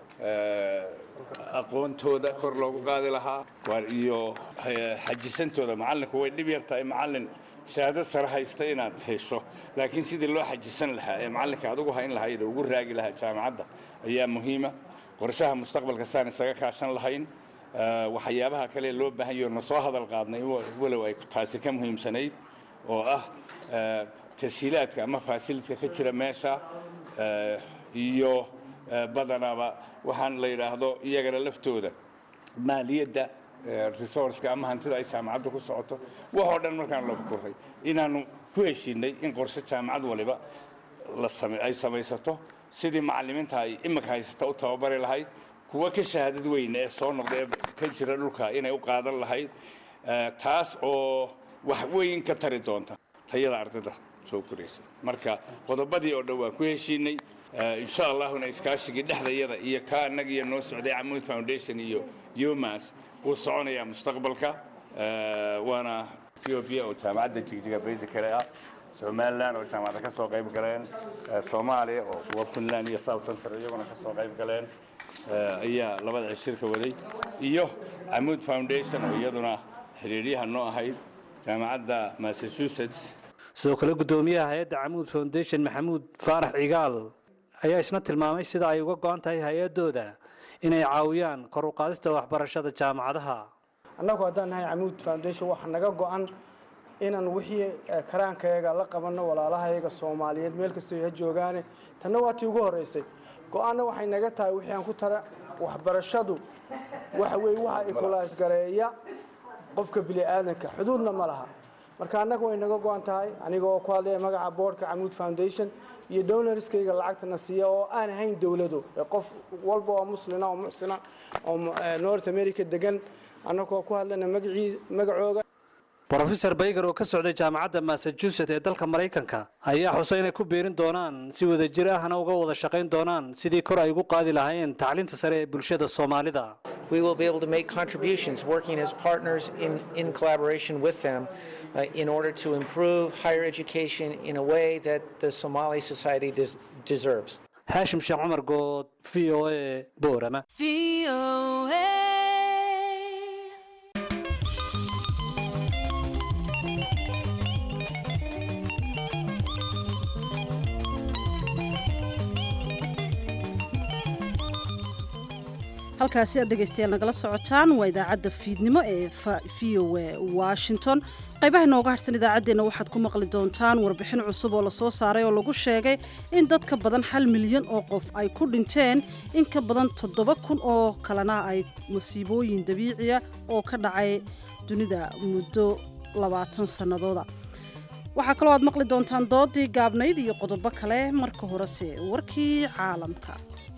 aqoontooda kor loogu qaadi lahaa iyo xajisantooda macallinku way dhib yar tahay macallin shahaadad sare haysta inaad hesho laakiin sidii loo xajisan lahaa ee macallinka adugu hayn lahayd oo ugu raagi lahaa jaamacadda ayaa muhiima qorshaha mustaqbalka saan isaga kaashan lahayn waxyaabaha kale loo baahan yaho na soo hadal qaadnay walow ay taasi ka muhiimsanayd oo ah tashiilaadka ama faasilitka ka jira meesha iyo badanaba waxaan la yidhaahdo iyagana laftooda maaliyadda resourceka ama hantida ay jaamacaddu ku socoto waxoo dhan markaan loo fukuray inaanu ku heshiinay in qorshe jaamacad waliba ay samaysato sidii macallimiinta ay iminka haysata u tababari lahayd kuwa ka shahaadad weyne ee soo noqda ee ka jira dhulka inay u qaadan lahayd taas oo wax weyn ka tari doonta tayada ardayda soo koraysa marka qodobadii oo dhan waan ku heshiinay insha allahuna iskaashigii dhexdayada iyo ka annaga iyo noo socday camuud foundation iyo yomas wuu soconayaa mustaqbalka waana ethiopia oo jaamacadda jigjiga basicale ah somaliland oo jaamacadda ka soo qayb galeen soomaaliya oo kuwa puntland iyo south central iyaguna ka soo qayb galeen ayaa labada cishirka waday iyo camuud foundation oo iyaduna xiriiryaha noo ahayd jaamacadda massachusetts sidoo kale gudoomiyaha hay-adda camuud foundation maxamuud faarax cigaal ayaa isna tilmaamay sida ay uga go-an tahay hay-adooda inay caawiyaan kor u qaadista waxbarashada jaamacadaha annagu haddaan nahay camuud foundation waxaa naga go-an inaan wixii karaankayaga la qabanno walaalahayaga soomaaliyeed meel kastoo ha joogaane tanna waa tii ugu horraysay go-aanna waxay naga tahay wixii aan ku tara waxbarashadu waxa weeye waxa ikulaasgareeya qofka bini'aadanka xuduudna ma laha marka annaga way naga go-an tahay aniga oo ku hadlaya magaca boardka camuud foundation iyo donorskayga lacagtana siiya oo aan ahayn dowlado qof walba oo muslina oo muxsina oo north america degan annagoo ku hadlana magacooga brofesor bayger oo ka socday jaamacadda massachusetts ee dalka maraykanka ayaa xusay inay ku biirin doonaan si wadajir ahna uga wada shaqayn doonaan sidii kor ay ugu qaadi lahaayeen tacliinta sare ee bulshada soomaalida we will be able to make contributions working as partners in, in collaboration with them uh, in order to improve higher education in a way that the Somali society des deserves. haashim sheekh cumar good v o a boorama halkaasi aad dhegaystayaal nagala socotaan waa idaacadda fiidnimo ee v o a washington qaybaha inooga harsan idaacaddeenna waxaad ku maqli doontaan warbixin cusub oo lasoo saaray oo lagu sheegay in dad ka badan hal milyan oo qof ay ku dhinteen in ka badan toddoba kun oo kalena ay masiibooyin dabiiciya oo ka dhacay dunida muddo labaatan sannadooda waxaa kaloo aad maqli doontaan doodii gaabnayd iyo qodobo kale marka horese warkii caalamka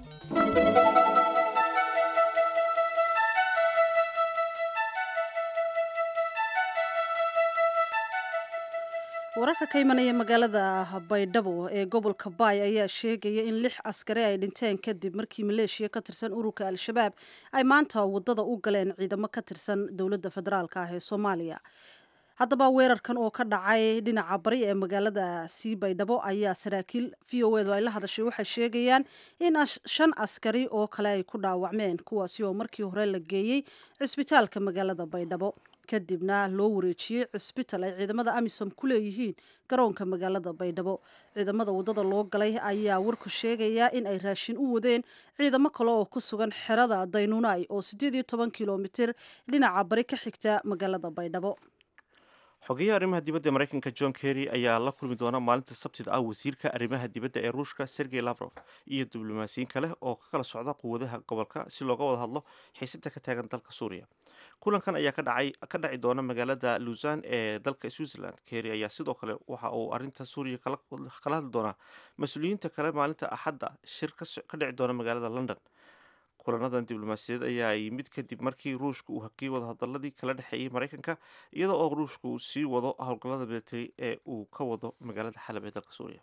wararka ka imanaya magaalada baydhabo ee gobolka baay ayaa sheegaya in lix askari ay dhinteen kadib markii maleeshiya ka tirsan ururka al-shabaab ay maanta wadada u galeen ciidamo ka tirsan dowladda federaalk ah ee soomaaliya haddaba weerarkan oo ka dhacay dhinaca bari ee magaalada sii baydhabo ayaa saraakiil v o edu ay la hadashay waxay sheegayaan in shan askari oo kale ay ku dhaawacmeen kuwaasi oo markii hore la geeyey cisbitaalka magaalada baydhabo kadibna loo wareejiyey cisbital ay ciidamada amisom ku leeyihiin garoonka magaalada baydhabo ciidamada wadada loo galay ayaa warku sheegayaa in ay raashin u wadeen ciidamo kale oo ku sugan xerada daynuunay oo siddeed iyo toban kilomitir dhinaca bari ka xigta magaalada baydhabo xogeyaha arrimaha dibadda ee maraykanka john kerry ayaa la kulmi doona maalinta sabtida ah wasiirka arrimaha dibadda ee ruushka sergey lavrov iyo diblomaasiyiin kale oo ka kala socda quwadaha gobolka si looga wada hadlo xiisadda ka taagan dalka suuriya kulankan ayaa ka dhaci doona magaalada luusan ee dalka switzerland kerry ayaa sidoo kale waxa uu arrinta suuriya kala hadli doonaa mas-uuliyiinta kale maalinta axadda shir ka dhici doona magaalada london kulanadan diblomaasiyadeed ayaa yimid kadib markii ruushka uu hakiyey wadahadaladii kala dhexeeyey maraykanka iyada oo ruushka uu sii wado howlgallada military ee uu ka wado magaalada xalab ee dalka suuriya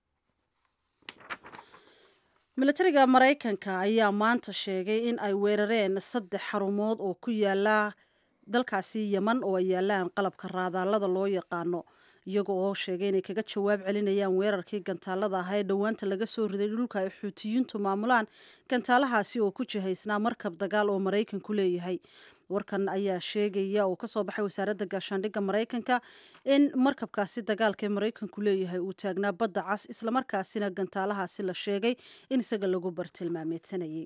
militariga maraykanka ayaa maanta sheegay in ay weerareen saddex xarumood oo ku yaala dalkaasi yeman oo ay yaalaan qalabka raadaalada loo yaqaano iyaga oo sheegay inay kaga jawaab celinayaan weerarkii gantaalada ahaa ee dhowaanta laga soo riday dhulka ay xuutiyiintu maamulaan gantaalahaasi oo ku jihaysnaa markab dagaal oo maraykanku leeyahay warkan ayaa sheegaya oo kasoo baxay wasaaradda gaashaandhigga maraykanka in markabkaasi dagaalka ee maraykanku leeyahay uu taagnaa badda cas islamarkaasina gantaalahaasi la sheegay in isaga lagu bartilmaameedsanayay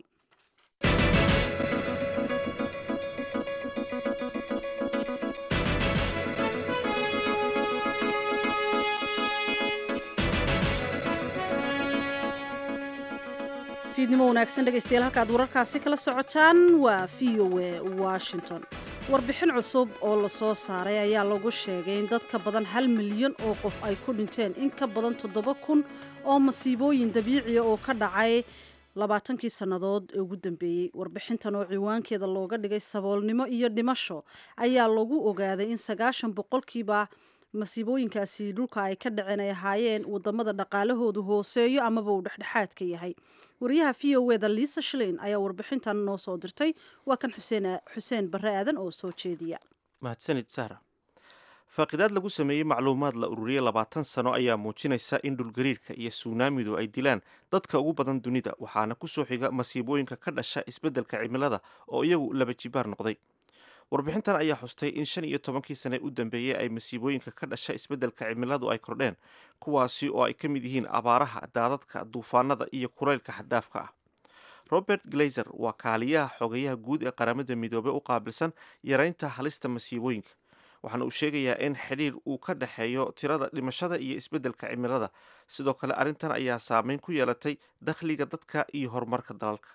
fiidnimo wanaagsan dhegaystayaal halkaad wararkaasi kala socotaan waa v o a washington warbixin cusub oo lasoo saaray ayaa lagu sheegay in dad ka badan hal milyan oo qof ay ku dhinteen in ka badan toddoba kun oo masiibooyin dabiiciya oo ka dhacay labaatankii sannadood ee ugu dambeeyey warbixintan oo ciwaankeeda looga dhigay saboolnimo iyo dhimasho ayaa lagu ogaaday in sagaashan boqolkiiba masiibooyinkaasi dhulka ay ka dhaceen ay ahaayeen wadamada dhaqaalahoodu hooseeyo amaba uu dhexdhexaadka yahay wariyaha v o eda liisa shlein ayaa warbixintan noo soo dirtay waa kan xuseen barre aadan oo soo jeediya mahadsanid sahra faaqidaad lagu sameeyey macluumaad la ururiyey labaatan sano ayaa muujinaysa in dhulgariirka iyo suunaamidu ay dilaan dadka ugu badan dunida waxaana ku soo xiga masiibooyinka ka dhasha isbeddelka cimilada oo iyagu laba jibaar noqday warbixintan ayaa xustay in shan iyo tobankii sane u dambeeyey ay masiibooyinka ka dhasha isbeddelka cimiladu ay kordheen kuwaasi oo ay ka mid yihiin abaaraha daadadka duufaanada iyo kulaylka xaddaafka ah robert glazer waa kaaliyaha xogayaha guud ee qaramada midoobey u qaabilsan yaraynta halista masiibooyinka waxaana uu sheegayaa in xidhiir uu ka dhexeeyo tirada dhimashada iyo isbeddelka cimilada sidoo kale arrintan ayaa saameyn ku yeelatay dakhliga dadka iyo horumarka dalalka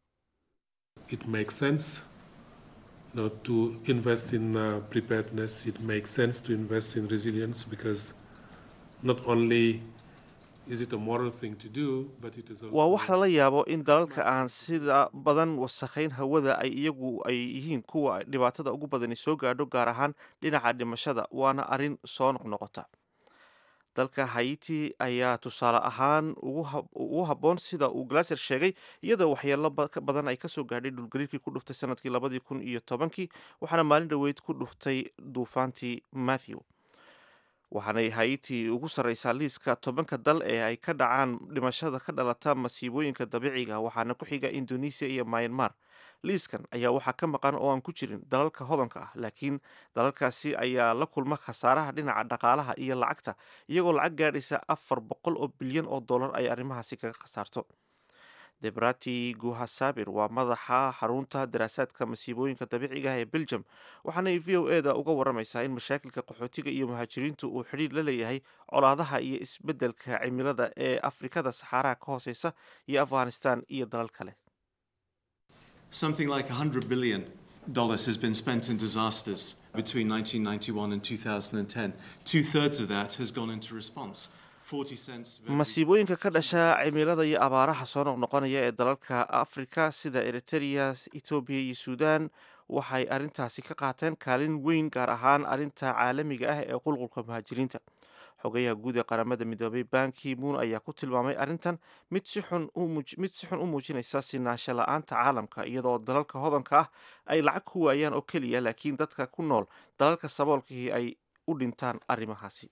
know, to invest in uh, preparedness, it makes sense to invest in resilience because not only is it a moral thing to do, but it is also waa wax lala yaabo in dalalka aan sida badan wasakhayn hawada ay iyagu ay yihiin kuwa dhibaatada ugu badani soo gaadho gaar ahaan dhinaca dhimashada waana arrin soo noqnoqota dalka haiti ayaa tusaale ahaan ugu habboon sida uu glaser sheegay iyadoo waxyeelo badan ay kasoo gaadhay dhulgariirkii ku dhuftay sanadkii labadii kun iyo tobankii waxaana maalin dhoweyd ku dhuftay duufaantii matthew waxaanay haiti ugu sarreysaa liiska tobanka dal ee ay ka dhacaan dhimashada ka dhalata masiibooyinka dabiiciga waxaana ku xiga indonesia iyo myanmar liiskan ayaa waxaa ka maqan oo aan ku jirin dalalka hodanka ah laakiin dalalkaasi ayaa la kulma khasaaraha dhinaca dhaqaalaha iyo lacagta iyagoo lacag gaadhaysa afar boqol oo bilyan oo dollar ay arrimahaasi kaga khasaarto debrati guhasabir waa madaxa xarunta daraasaadka masiibooyinka dabiiciga ah ee belgium waxaanay v o eda uga waramaysaa in mashaakilka qaxootiga iyo muhaajiriintu uu xidhiir la leeyahay colaadaha iyo isbeddelka cimilada ee afrikada saxaaraha ka hooseysa iyo afghanistan iyo dalal kale Something like 100 billion dollars has been spent in disasters between 1991 and 2010. Two thirds of that has gone into response. 40 cents. of every- masiibooyinka ka dhasha cimilada iyo abaaraha soo noqnoqonaya ee dalalka afrika sida eritrea etoobiya iyo suudan waxay arrintaasi ka qaateen kaalin weyn gaar ahaan arrinta caalamiga ah ee qulqulka muhaajiriinta xogayaha guud ee qaramada midoobay banki moon ayaa ku tilmaamay arrintan mid si xun u muuj- mid si xun u muujinaysa sinaansho la-aanta caalamka iyadoo dalalka hodanka ah ay lacag ku waayaan oo keliya laakiin dadka ku nool dalalka saboolkihii ay u dhintaan arrimahaasi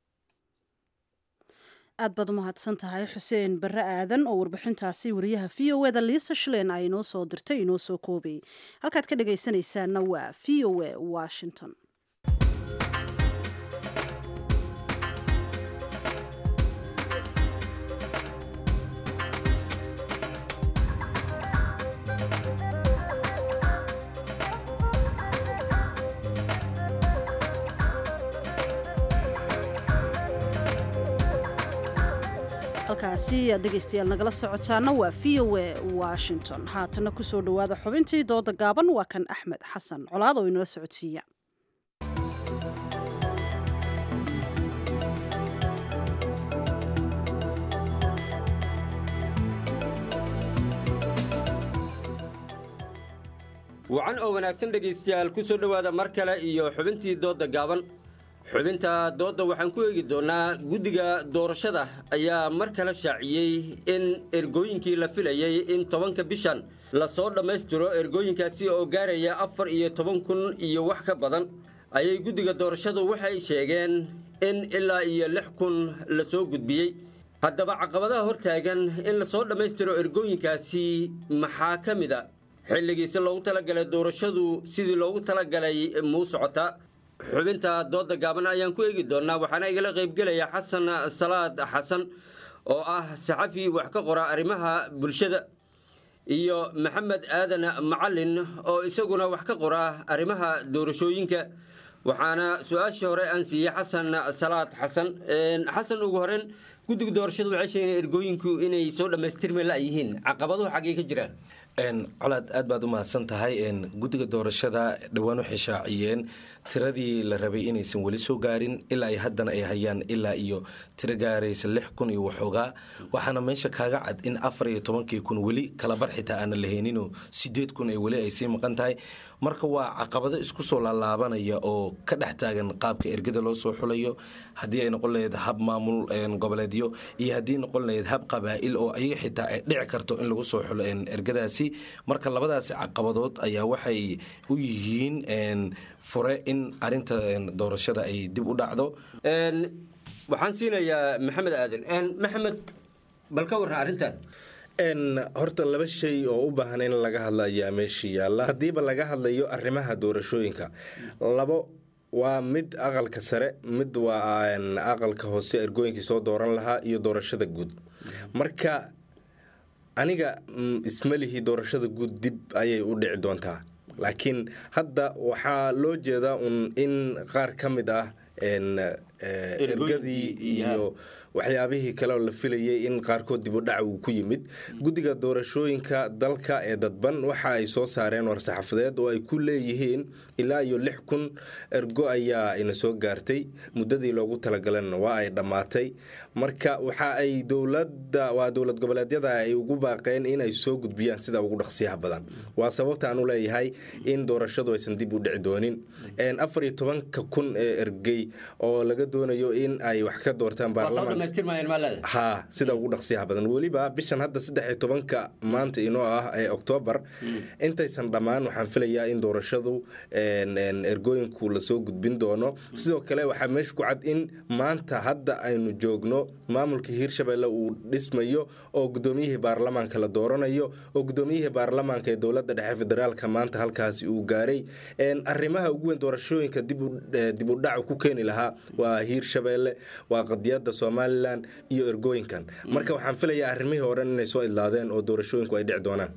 aad baad u mahadsan tahay xuseen barre aadan oo warbixintaasi wariyaha v o eda liisa shlen ay inoo soo dirtay inoo soo koobay halkaad ka dhagaysanaysaana waa v o e washington halkaasi aad dhegaystayaal nagala socotaana waa v o e washington haatana kusoo dhowaada xubintii dooda gaaban waa kan axmed xasan colaad oo inala socodsiiya wacan oo wanaagsan dhegaystayaal ku soo dhowaada mar kale iyo xubintii doodda gaaban xubinta doodda waxaan ku eegi doonnaa guddiga doorashada ayaa mar kale shaaciyey in ergooyinkii la filayey in tobanka bishan lasoo dhammaystiro ergooyinkaasi oo gaaraya afar iyo toban kun iyo wax ka badan ayay guddiga doorashadu waxay sheegeen in ilaa iyo lix kun la soo gudbiyey haddaba caqabadaha hortaagan in lasoo dhammaystiro ergooyinkaasi maxaa ka mid a xilligiisi loogu talagalay doorashadu sidii loogu talagalay muu socotaa xubinta dooda gaaban ayaan ku eegi doonnaa waxaana igala qaybgelaya xasan salaad xasan oo ah saxafi wax ka qora arrimaha bulshada iyo maxamed aadan macalin oo isaguna wax ka qora arrimaha doorashooyinka waxaana su-aashii hore aan siiyey xasan salaad xasan xasan ugu horeyn guddiga doorashadu waxay sheegeen ergooyinku inay soo dhammaystirmi la yihiin caqabaduhu xaggee ka jiraan colaad aad baad u mahadsan tahay guddiga doorashada dhowaan waxay shaaciyeen tiradii la rabay inaysan weli soo gaarin ilaa ay haddana ay hayaan ilaa iyo tiro gaaraysa lix kun iyo waxoogaa waxaana meesha kaaga cad in afar iyo tobankii kun weli kalabar xitaa aanan lahayninoo sideed kun ay weli ay sii maqan tahay marka waa caqabado isku soo laalaabanaya oo ka dhex taagan qaabka ergada loo soo xulayo haddii ay noqon lahayd hab maamul goboleedyo iyo haddii noqon lahayd hab qabaa'il oo ayaga xitaa ay dhici karto in lagu soo xulo ergadaasi marka labadaasi caqabadood ayaa waxay u yihiin fure in arinta doorashada ay dib u dhacdo waxaan siinayaa maxamed aadan maxamed bal ka warran arrintan horta laba shay oo u baahan in laga hadla ayaa meesha yaalla haddiiba laga hadlayo arrimaha doorashooyinka labo waa mid aqalka sare mid waa aqalka hoose ergooyinkii soo dooran lahaa iyo doorashada guud marka aniga ismalihi doorashada guud dib ayay u dhici doontaa laakiin hadda waxaa loo jeedaa un in qaar ka mid ah ergadii iyo waxyaabihii kale oo la filayay in qaarkood dib u dhac uu ku yimid guddiga doorashooyinka dalka ee dadban waxa ay soo saareen war-saxaafadeed oo ay ku leeyihiin ilaa iyo lix kun ergo ayaa ina soo gaartay muddadii loogu talagalana waa ay dhammaatay marka waxa ay dowlada waa dowlad goboleedyada ay ugu baaqeen in ay soo gudbiyaan sida ugu dhaqsiyaha badan waa sababta aan u leeyahay in doorashadu aysan dib u dhici doonin afar iyo tobanka kun ee ergey oo laga doonayo in ay wax ka doortaan baarlamaan ha sida ugu dhaqsiyaha badan weliba bishan hadda saddex iyo tobanka maanta inoo ah ee oktoobar intaysan dhammaan waxaan filayaa in doorashadu ergooyinku lasoo gudbin doono sidoo kale waxaa meesha ku cad in maanta hadda aynu joogno maamulka hiirshabelle uu dhismayo oo gudoomiyihii baarlamaanka la dooranayo oo gudoomiyihii baarlamaanka ee dowlada dhexe federaalka maanta halkaasi uu gaaray arrimaha ugu weyn doorashooyinka dib u dhac ku keeni lahaa waa hiirshabelle waa qadiyada soomaaliya somalilan iyo ergooyinkan marka waxaan filayaa arrimihii hore inay soo idlaadeen oo doorashooyinku ay dhici doonaan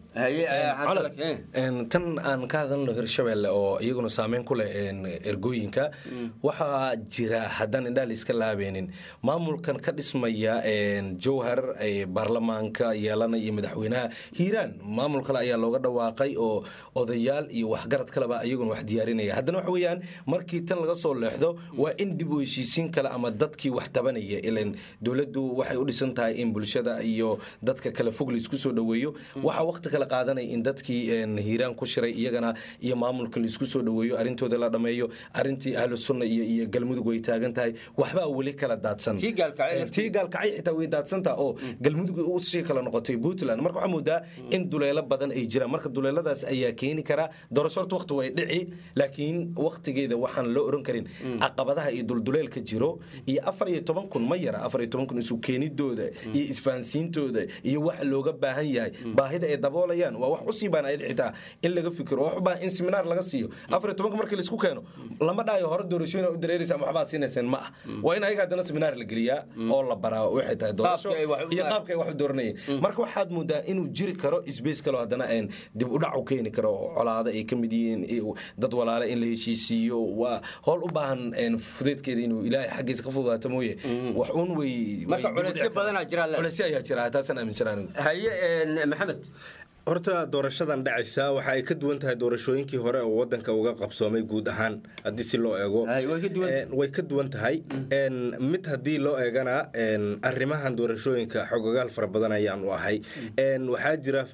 tan aan ka hadalno hirshabelle oo iyaguna saameyn ku leh ergooyinka waxaa jira haddaan indhaha la iska laabeenin maamulkan ka dhismaya jowhar baarlamaanka yeelanaya iyo madaxweynaha hiiraan maamul kale ayaa looga dhawaaqay oo odayaal iyo waxgarad kaleba iyaguna wax diyaarinaya haddana waxa weeyaan markii tan laga soo leexdo waa in dib u heshiisiin kale ama dadkii wax tabanaya ilan dowladdu waxay u dhisan tahay in bulshada iyo dadka kale fog laisku soo dhoweeyo waxaa waqti kale qaadanaya in dadkii hiiraan ku shiray iyagana iyo maamulka laisku soo dhoweeyo arrintooda la dhameeyo arrintii ahlu sunna iyo iyo galmudug way taagan tahay waxbaa weli kala daadsan tii gaalkacay xitaa way daadsantaha oo galmudug usii kala noqotay puntland marka waxaa moodaa in duleelo badan ay jiraan marka duleeladaas ayaa keeni kara doorasho horta waqti way dhici laakiin waqtigeeda waxaan loo oran karin caqabadaha iyo dulduleelka jiro iyo afar iyo toban kun ma yara afar iyo toban kun isu keenidooda iyo isfahansiintooda iyo waxa looga baahan yahay baahida ay daboolayaan waa wax usii baan ayad xitaa in laga fikiro wax u baahan in seminaar laga siiyo afar iyo tobanka markii laisku keeno lama dhaayo hore doorashooyin u dareeraysa ama waxbaa siinayseen ma ah waa in ayaga haddana seminaar la geliyaa oo la baraa waxay tahay doorasho iyo qaabka ay wax u dooranayeen marka waxaad moodaa inuu jiri karo isbeys kaloo haddana dib u dhac u keeni karo colaado ay ka mid yihiin dad walaale in la heshiisiiyo waa howl u baahan fudeedkeeda inuu ilaahay xaggiisa ka fududaato mooye wax un wey marka culeysyo badanaa jira culeysyo ayaa jira taasaan aaminsan anigu haye maxamed horta doorashadan dhacaysa waxa ay ka duwan tahay doorashooyinkii hore oo wadanka uga qabsoomay guud ahaan haddii si loo eego way ka duwan tahay mid haddii loo eegana arrimahan doorashooyinka xogogaal fara badan ayaan u ahay waxaa jira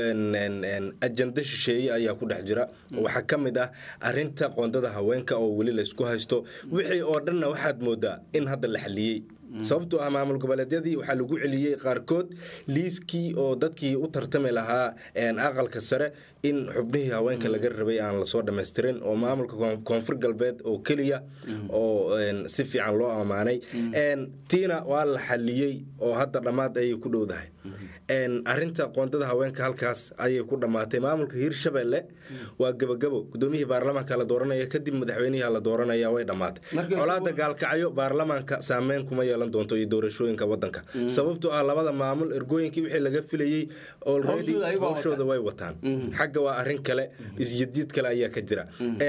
ajanda shisheeye ayaa ku dhex jira waxaa ka mid ah arinta qoondada haweenka oo weli laysku haysto wixii oo dhanna waxaad moodaa in hadda la xaliyey sababtoo ah maamul goboleedyadii waxaa lagu celiyey qaarkood liiskii oo dadkii u tartami lahaa aqalka sare in xubnihii haweenka laga rabay aan lasoo dhammaystirin oo maamulka koonfur galbeed oo keliya oo si fiican loo ammaanay tiina waa la xaliyey oo hadda dhammaad ayay ku dhowdahay arinta qoondada haweenka halkaas ayay ku dhammaatay maamulka hiirshabelle waa gebagabo gudoomiyihii baarlamaanka la dooranaya kadib madaxweynihi la dooranaya way dhammaatay colaada gaalkacyo baarlamaanka saameyn kuma yeelan doonto iyo doorashooyinka wadanka sababtoo ah labada maamul ergooyinkii wixii laga filayey already howshooda way wataan xagga waa arin kale isjadiid kale ayaa ka jira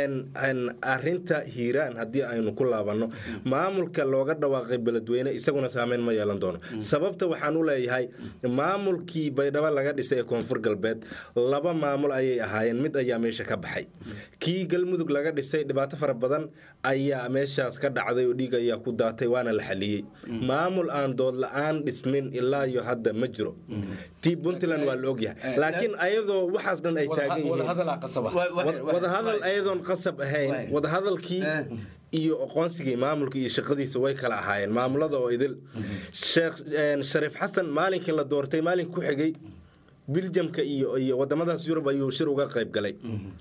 arinta hiiraan haddii aynu ku laabanno maamulka looga dhawaaqay beledweyne isaguna saameyn ma yeelan doono sababta waxaan u leeyahay maamulkii baydhabo laga dhisay ee koonfur galbeed laba maamul ayay ahaayeen mid ayaa meesha ka baxay kii galmudug laga dhisay dhibaato fara badan ayaa meeshaas ka dhacday oo dhiig ayaa ku daatay waana la xaliyey maamul aan dood la-aan dhismin ilaa iyo hadda ma jiro tii puntland waa la ogyahay laakiin ayadoo waxaas dhan ay taagan yihiinwadahadal ayadoon qasab ahayn wadahadalkii iyo aqoonsigii maamulka iyo shaqadiisa way kala ahaayeen maamulada oo idil sheekh shariif xasan maalinkii la doortay maalink ku xigay biljamka iyo iyo wadamadaas yurub ayuu shir uga qayb galay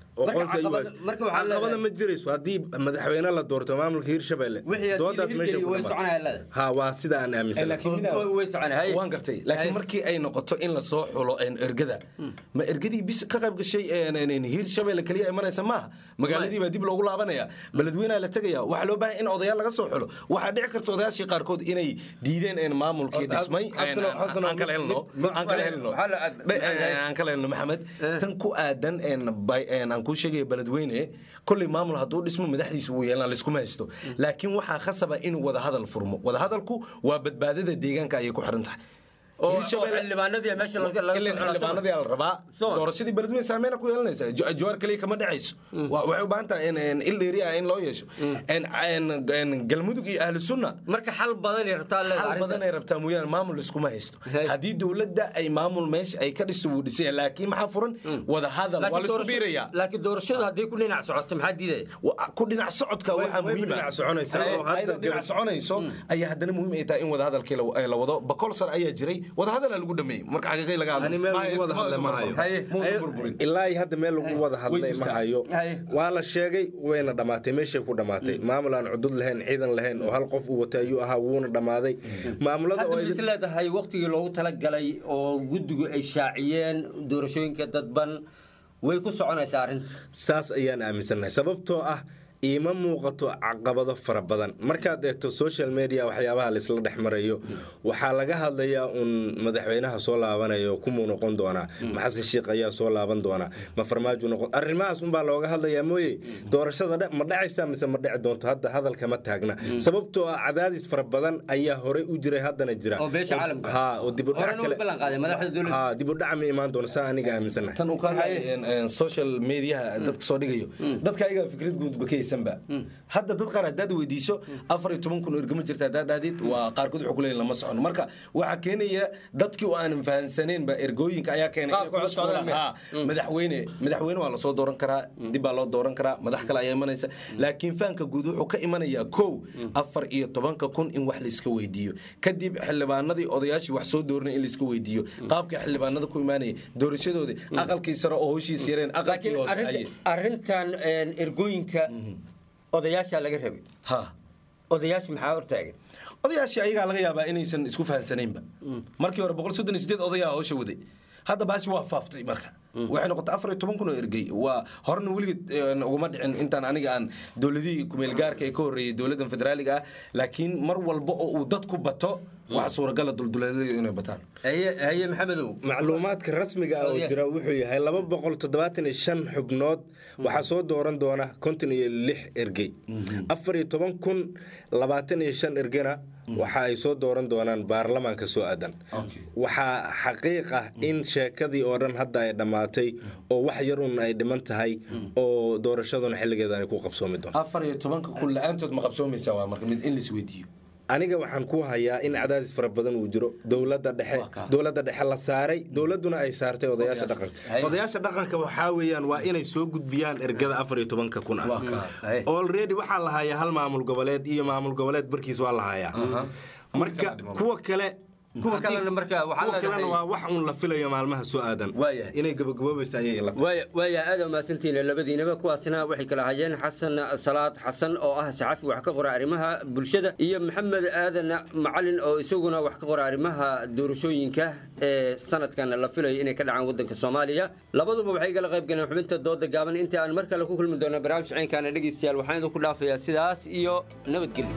caqabada ma jirayso haddii madaxweyne la doorto maamulka hiirshabelle doodaas meesha waa sida aan aaminsanwaan gartay laakiin markii ay noqoto in lasoo xulo ergada ma ergadii bis ka qayb gashay hiirshabelle keliya imanaysa maaha magaaladii baa dib loogu laabanaya beledweynaha la tegaya waxaa loo baahay in odayaal laga soo xulo waxaa dhici karta odayaashii qaarkood inay diideen maamulkii dhismay aan kala helno aan kala helno aan kala helno maxamed tan ku aadan aan kuu sheegaya beledweyne kolley maamul hadduu dhismo madaxdiisa wuu yeelan laiskuma haysto laakiin waxaa khasaba inuu wadahadal furmo wadahadalku waa badbaadada deegaanka ayay ku xiran tahay xildhibaanadii la rabaa doorashadii beledweyne saameyn ku yeelanaysa jawaar kaliya kama dhacayso waxay u baahan tahay il dheeri ah in loo yeesho galmudug iyo ahlu sunna marka xal badanay rabtaa xal badanay rabtaa mooyaane maamul iskuma haysto haddii dowladda ay maamul meesha ay ka dhiso wuu dhisaya laakiin maxaa furan wada hadal waa laisku biiraya laakiin doorashadu haddii ku dhinac socoto maxaa diidaya ku dhinac socodka waxaa muhiim dhinac soconayso ayaa haddana muhiim ay tahay in wada hadalkii la wado bakol sar ayaa jiray wadahadala lagu dhameeyey marka xaqiiqay laga ilaa hadda meel lagu wada hadlay ma hayo waa la sheegay wayna dhammaatay meeshay ku dhammaatay maamul aan cudud lahayn ciidan lahayn oo hal qof uu watay ayuu ahaa wuuna dhammaaday maamulada hadda is leedahay waqtigii loogu talagalay oo guddigu ay shaaciyeen doorashooyinka dadban way ku soconaysaa arrinta saas ayaan aaminsannahay sababtoo ah iima muuqato caqabado fara badan markaad eegto social media waxyaabaha laisla dhex marayo waxaa laga hadlayaa uun madaxweynaha soo laabanayo kumuu noqon doonaa maxasen shiikh ayaa soo laaban doonaa ma farmaajo noqon arrimahaas unbaa looga hadlayaa mooye doorashada dhe- ma dhacaysa mise ma dhici doonto hadda hadalka ma taagna sababtoo ah cadaadis fara badan ayaa horey u jiray haddana jira oo beesha caalamka ha oo dibudhac horena u ballan qaaday madaxda dowladda ha dibudhac ma imaan doono saa aniga aaminsanahay tan uu ka hadlay social mediaha dadka soo dhigayo dadka ayagaa fikrad guudba ka haysanba hadda dad qaar haddaad weydiiso afar iyo toban kun oo ergama jirta haddaad dhahdid waa qaarkood wuxuu kuleeyahin lama socono marka waxaa keenaya dadkii oo aanan fahansaneenba ergooyinka ayaa keenay Qaabka inay u socdaan Ha, madaxweyne madaxweyne waa lasoo dooran karaa dib baa loo dooran karaa madax kale ayaa imanaysa laakiin fahanka guud wuxuu ka imanayaa kow afar iyo tobanka kun in wax laiska weydiiyo kadib xildhibaanadii odayaashii wax soo dooranay in laiska weydiiyo qaabka xildhibaanada ku imaanaya doorashadoodii aqalkii sare oo howshiis yareen aqalkii hoose ayay arrintan een, ergooyinka odayaasha laga rabay odayaasha maxaa hortaagan odayaashii ayagaa laga yaabaa inaysan isku fahansanaynba markii hore boqol soddon iyo sideed odayaa howsha waday hadda baashi waa faaftay marka waxay noqotay afar iyo toban kun oo ergey waa horena weligeed een, uguma dhicin intaan aniga aan dowladihii kumeelgaarka ee ka horreeyay dowladdan federaaliga ah laakiin mar walba oo uu dadku bato waxa suuragala dulduleedyadu inay bataan haye maxamedow macluumaadka rasmiga ah oo jira wuxuu yahay laba boqol toddobaatan iyo shan xubnood waxaa soo dooran doona konton iyo lix ergey afar iyo toban kun labaatan iyo shan ergena waxa ay soo dooran doonaan baarlamaanka soo aadan waxaa xaqiiq ah in sheekadii oo dhan hadda ay dhammaatay oo wax yar un ay dhiman tahay oo doorashaduna xilligeeda ay ku qabsoomi doonto afar iyo tobanka kun la-aantood ma qabsoomaysaa waa marka mid in lais weydiiyo aniga waxaan ku hayaa in cadaadis fara badan uu jiro dowladda dhexe dowladda dhexe la saaray dowladduna ay saartay odayaasha dhaqanka odayaasha dhaqanka waxaa weeyaan waa inay soo gudbiyaan ergada afar iyo tobanka kun ah already waxaa la hayaa hal maamul goboleed iyo maamul goboleed barkiis waa la hayaa marka kuwa kale kuwa kalena marka waxaa kuwa kalena leedahay- waa wax un la filayo maalmaha soo aadan inay gabagaboobaysa ayay ila waaya waaya aad mahadsantihiin labadiinaba kuwaasina waxay kala hayeen xasan salaad xasan oo ah saxafi wax ka qora arrimaha bulshada iyo maxamed aadan macalin oo isaguna wax ka qora arrimaha doorashooyinka ee sanadkan la filayo inay ka dhacaan wadanka soomaaliya labaduba waxay igala qayb galeen xubinta dooda gaaban inta aan mar kale ku kulmi doono barnaamij ciinkaana dhegeystayaal waxaan idinku dhaafayaa sidaas iyo nabadgelyo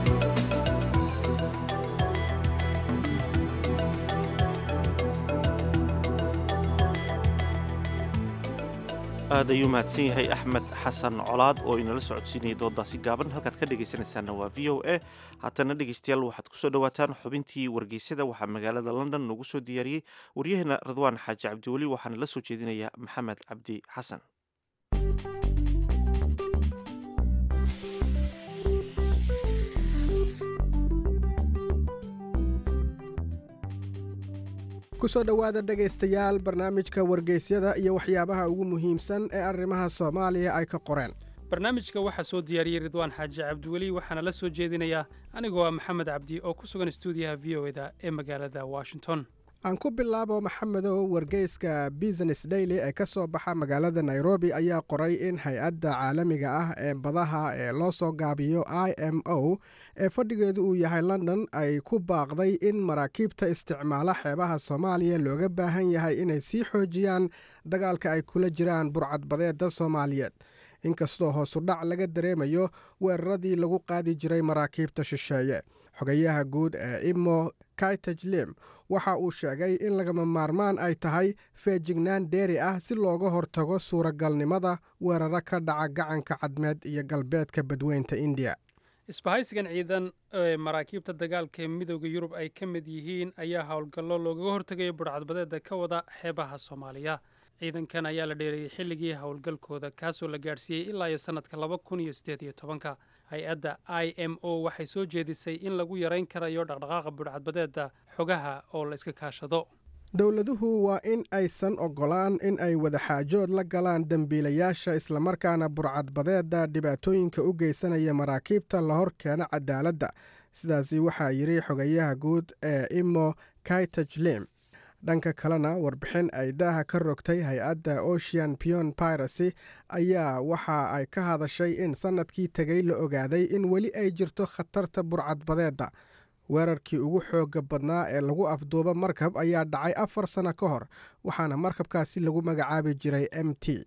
aad ayuu mahadsan yahay axmed xasan colaad oo inala socodsiinayay doodaasi gaaban halkaad ka dhegaysanaysaana waa v o a haatana dhegaystayaal waxaad kusoo dhawaataan xubintii wargeysyada waxaa magaalada london noogu soo diyaariyey waryaheena radwaan xaaji cabdiweli waxaana la soo jeedinaya maxamed cabdi xasan kusoo dhowaada dhegaystayaal barnaamijka wargeysyada iyo waxyaabaha ugu muhiimsan ee arrimaha soomaaliya ay ka qoreen barnaamijka waxaa soo diyaariyey ridwaan xaaji cabdiweli waxaana la soo jeedinayaa anigoo ah maxamed cabdi oo ku sugan stuudiyaha v o eda ee magaalada washington aan ku bilaabo maxamedow wargeyska business daily ee ka soo baxa magaalada nairobi ayaa qoray in hay-adda caalamiga ah ee badaha ee loo soo gaabiyo i m o ee fadhigeedu uu yahay london ay ku baaqday in maraakiibta isticmaala xeebaha soomaaliya looga baahan yahay inay sii xoojiyaan dagaalka ay kula jiraan burcadbadeeda soomaaliyeed inkastoo hoosudhac laga dareemayo weeraradii lagu qaadi jiray maraakiibta shisheeye xogayaha guud ee imo kaitajlim waxa uu sheegay in lagama maarmaan ay tahay feejignaan dheeri ah si looga hortago suuragalnimada weeraro ka dhaca gacanka cadmeed iyo galbeedka badweynta indiya isbahaysigan ciidan ee maraakiibta dagaalka ee midooda yurub ay ka mid yihiin ayaa howlgallo loogaga hortegayo burcadbadeeda ka wada xeebaha soomaaliya ciidankan ayaa la dheereeyey xilligii howlgalkooda kaasoo la gaadhsiiyey ilaa iyo sannadka laba kun iyo siddeed iyo tobanka hay-adda i m o waxay soo jeedisay in lagu yarayn karayo dhaqdhaqaaqa burcadbadeeda xogaha oo la iska kaashado dowladuhu waa in aysan oggolaan in ay wadaxaajood la galaan dembiilayaasha islamarkaana burcadbadeeda dhibaatooyinka u geysanaya maraakiibta la hor keeno cadaaladda sidaasi waxaa yidhi xogayaha guud ee imo kaitajlim dhanka kalena warbixin ay daaha ka rogtay hay-adda ocean pion piracy ayaa waxa ay ka hadashay in sannadkii tegay la ogaaday in weli ay jirto khatarta burcadbadeedda weerarkii ugu xoogga badnaa ee lagu afduubo markab ayaa dhacay afar sano ka hor waxaana markabkaasi lagu magacaabi jiray m t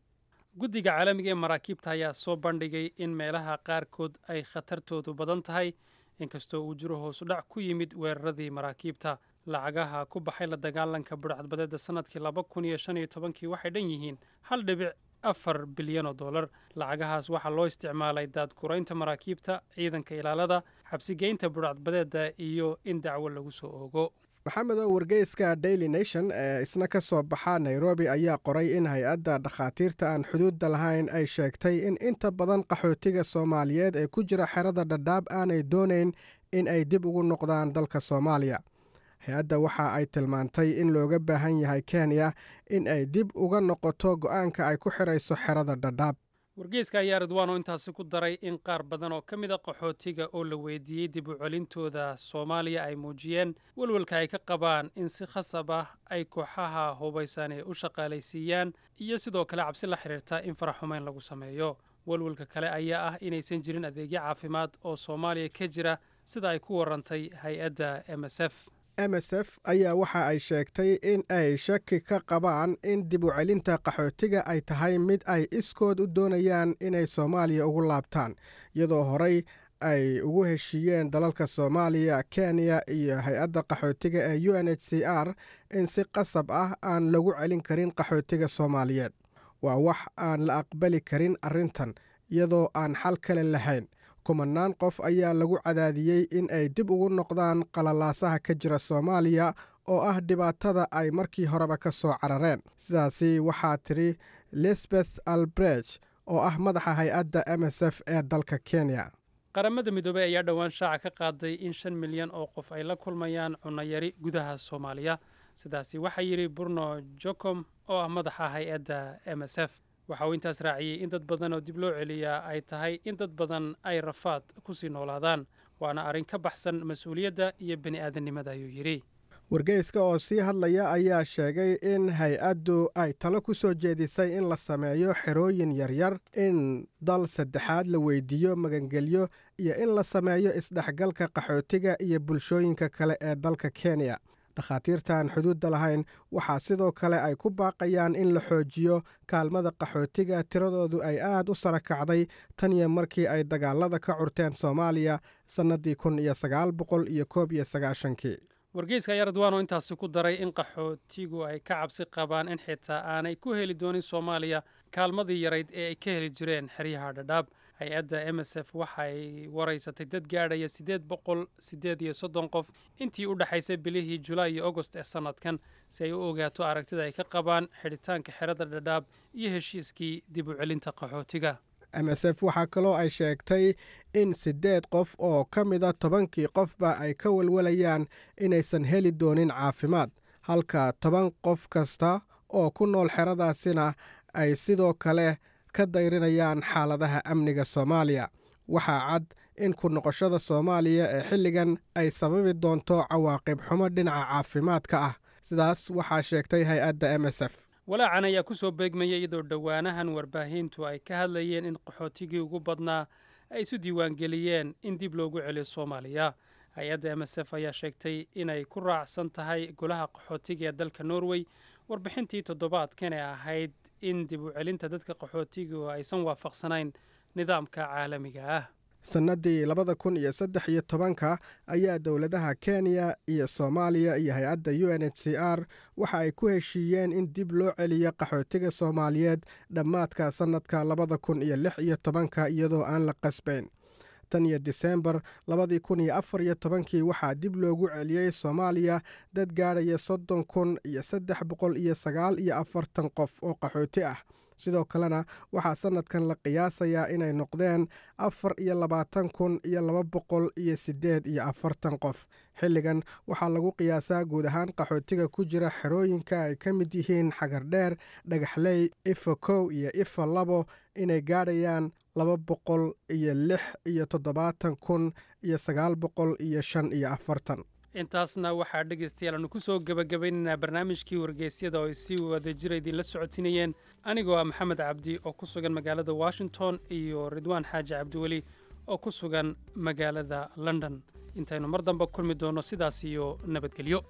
guddiga caalamiga ee maraakiibta ayaa soo bandhigay in meelaha qaarkood ay khatartoodu badan tahay inkastoo uu jiro hoosu dhac ku yimid weeraradii maraakiibta lacagaha ku baxay la dagaalanka budhcadbadeedda sannadkii laba kun iyo shan iyo tobankii waxay dhan yihiin hal dhibic afar bilyan oo dollar lacagahaas waxaa loo isticmaalay daadguraynta maraakiibta ciidanka ilaalada xabsigeynta budhcadbadeedda iyo in dacwo lagu soo oogo maxamedow wargeyska daily nation ee isna ka soo baxa nairobi ayaa qoray in hay-adda dhakhaatiirta aan xuduudda lahayn ay sheegtay in inta badan qaxootiga soomaaliyeed ee ku jira xerada dhadhaab aanay doonayn in ay dib ugu noqdaan dalka soomaaliya hay-adda waxa ay tilmaantay in looga baahan yahay kenya in ay dib uga noqoto go'aanka ay ku xidhayso xerada dhadhaab wargeyska ayaa ridwaano intaasi ku daray in qaar badan oo ka mid a qaxootiga oo la weydiiyey dib u celintooda soomaaliya ay muujiyeen welwelka ay ka qabaan in si khasab ah ay kooxaha hubaysan ee u shaqaalaysiiyaan iyo sidoo kale cabsi la xidhiirta in faraxumeyn lagu sameeyo welwelka kale ayaa ah inaysan jirin adeegyo caafimaad oo soomaaliya ka jira sida ay ku warantay hay-adda m s f m s f ayaa waxa ay sheegtay in ay shaki ka qabaan in dib u celinta qaxootiga ay tahay mid ay iskood u doonayaan inay soomaaliya ugu laabtaan iyadoo horey ay ugu heshiiyeen dalalka soomaaliya kenya iyo hay-adda qaxootiga ee u n h c r in si qasab ah aan lagu celin karin qaxootiga soomaaliyeed waa wax aan la aqbali karin arrintan iyadoo aan xal kale lahayn kumanaan qof ayaa lagu cadaadiyey in ay dib ugu noqdaan qalalaasaha ka jira soomaaliya oo ah dhibaatada ay markii horeba ka soo carareen sidaasi waxaa tidhi lisbeth albreg oo ah madaxa hay-adda m s f ee dalka kenya qaramada midoobey ayaa dhowaan shaaca ka qaaday in shan milyan oo qof ay la kulmayaan cunayari gudaha soomaaliya sidaasi waxaa yidhi burno jocom oo ah madaxa hay-adda m s f waxa uu intaas raaciyey in dad badan oo dib loo celiyaa ay tahay in dad badan ay rafaad ku sii noolaadaan waana arrin ka baxsan mas-uuliyadda iyo bini aadannimada ayuu yidhi wargeyska oo sii hadlaya ayaa sheegay in hay-addu ay talo ku soo jeedisay in la sameeyo xerooyin yaryar in dal saddexaad la weydiiyo magangelyo iyo in la sameeyo isdhexgalka qaxootiga iyo bulshooyinka kale ee dalka kenya dhakhaatiirtaan xuduudda lahayn waxaa sidoo kale ay ku baaqayaan in la xoojiyo kaalmada qaxootiga tiradoodu ay aad u sara kacday tan iyo markii ay dagaalada ka curteen soomaaliya sannadii kun iyo sagaal boqol iyo koob iyo sagaashankii wargeyska ayaa radwaano intaasi ku daray in qaxootigu ay ka cabsi qabaan in xitaa aanay ku heli doonin soomaaliya kaalmadii yarayd ee ay ka heli jireen xeryaha dhadhaab hay-adda m s f waxay waraysatay dad gaadhaya siddeed boqol siddeed iyo soddon qof intii u dhexaysay bilihii julaay iyo agost ee sannadkan si ay u ogaato aragtida ay ka qabaan xidhitaanka xerada dhadhaab iyo heshiiskii dib u celinta qaxootiga m s f waxaa kaloo ay sheegtay in siddeed qof oo ka mida tobankii qofba ay ka walwalayaan inaysan heli doonin caafimaad halka toban qof kasta oo ku nool xeradaasina ay sidoo kale ka dayrinayaan xaaladaha amniga soomaaliya waxaa cad in ku noqoshada soomaaliya ee xilligan ay sababi doonto cawaaqib xumo dhinaca caafimaadka ah sidaas waxaa sheegtay hay-adda m s f walaacan ayaa ku soo beegmaya iyadoo dhowaanahan warbaahintu ay ka hadlayeen in qaxootigii ugu badnaa ay isu diiwaangeliyeen in dib loogu celiyo soomaaliya hay-adda m s f ayaa sheegtay inay ku raacsan tahay golaha qaxootiga ee dalka norway warbixintii toddobaadkan ee ahayd in dib u celinta dadka qaxootigu aysan waafaqsanayn nidaamka caalamiga ah sannadii labada kun iyo saddex iyo tobanka ayaa dowladaha kenya iyo soomaaliya iyo hay-adda u n h c r waxa ay ku heshiiyeen in dib loo celiyo qaxootiga soomaaliyeed dhammaadka sannadka labada kun iyo lix iyo tobanka iyadoo aan la qasbayn tan iyo diseembar labadii kun iyo afar iyo tobankii waxaa dib loogu celiyey soomaaliya dad gaadhaya soddon kun iyo saddex boqol iyo sagaal iyo afartan qof oo qaxooti ah sidoo kalena waxaa sannadkan la qiyaasayaa inay noqdeen afar iyo labaatan kun iyo laba boqol iyo siddeed iyo afartan qof xilligan waxaa lagu qiyaasaa guud ahaan qaxootiga ku jira xerooyinka ay ka mid yihiin xagardheer dhagaxley ifa kow iyo ifa labo inay gaadhayaan laba boqol iyo lix iyo toddobaatan kun iyo sagaal boqol iyo shan iyo afartan intaasna waxaa dhegaystayaal aanu ku soo gebagabaynaynaa barnaamijkii wargeysyada oo ay si wada jira idinla socodsiinayeen anigoo ah maxamed cabdi oo ku sugan magaalada washington iyo ridwaan xaaji cabdiweli oo ku sugan magaalada london intaynu mar damba kulmi doonno sidaas iyo nabadgelyo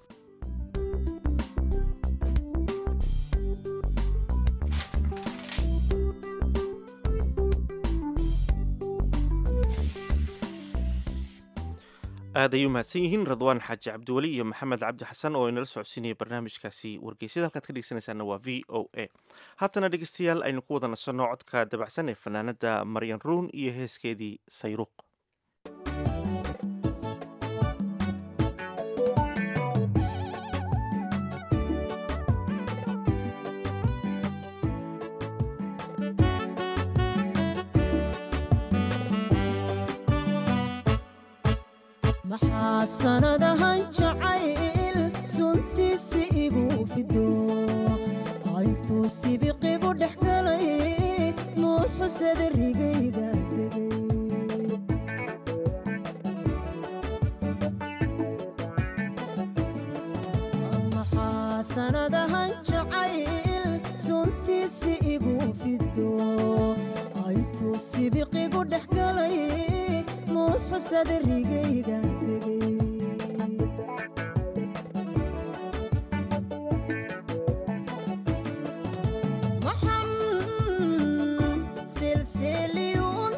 aad ayay u mahadsan yihiin radwaan xaaji cabdiweli iyo maxamed cabdi xasan oo inala socodsiinaya barnaamijkaasi wargeysyada halkaad ka dhegeysanaysaana waa v o a haatana dhegeystayaal aynu ku wada nasanno codka dabacsan ee fanaanada maryan ruun iyo heeskeedii sayruuq maxaa sanadahan jacayl suntiisi igu fido intuu sibiqigu dhex galay muuxusada rigayda degay maxaa sanadahan jacayl suntiisi igu fido intuu sibiqigu dhex galay muuxusada rigayda degay maxan silsiliyuun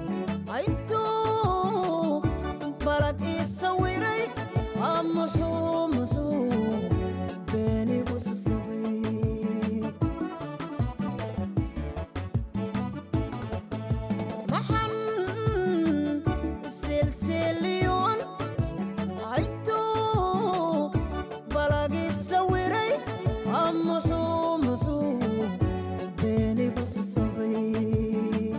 aytuu balag ii sawiray aa muxuu muxuu beenigu sasabay maxan silsiliyuun aytuu balag ii sawiray aa muxuu muxuu beenigu sasabay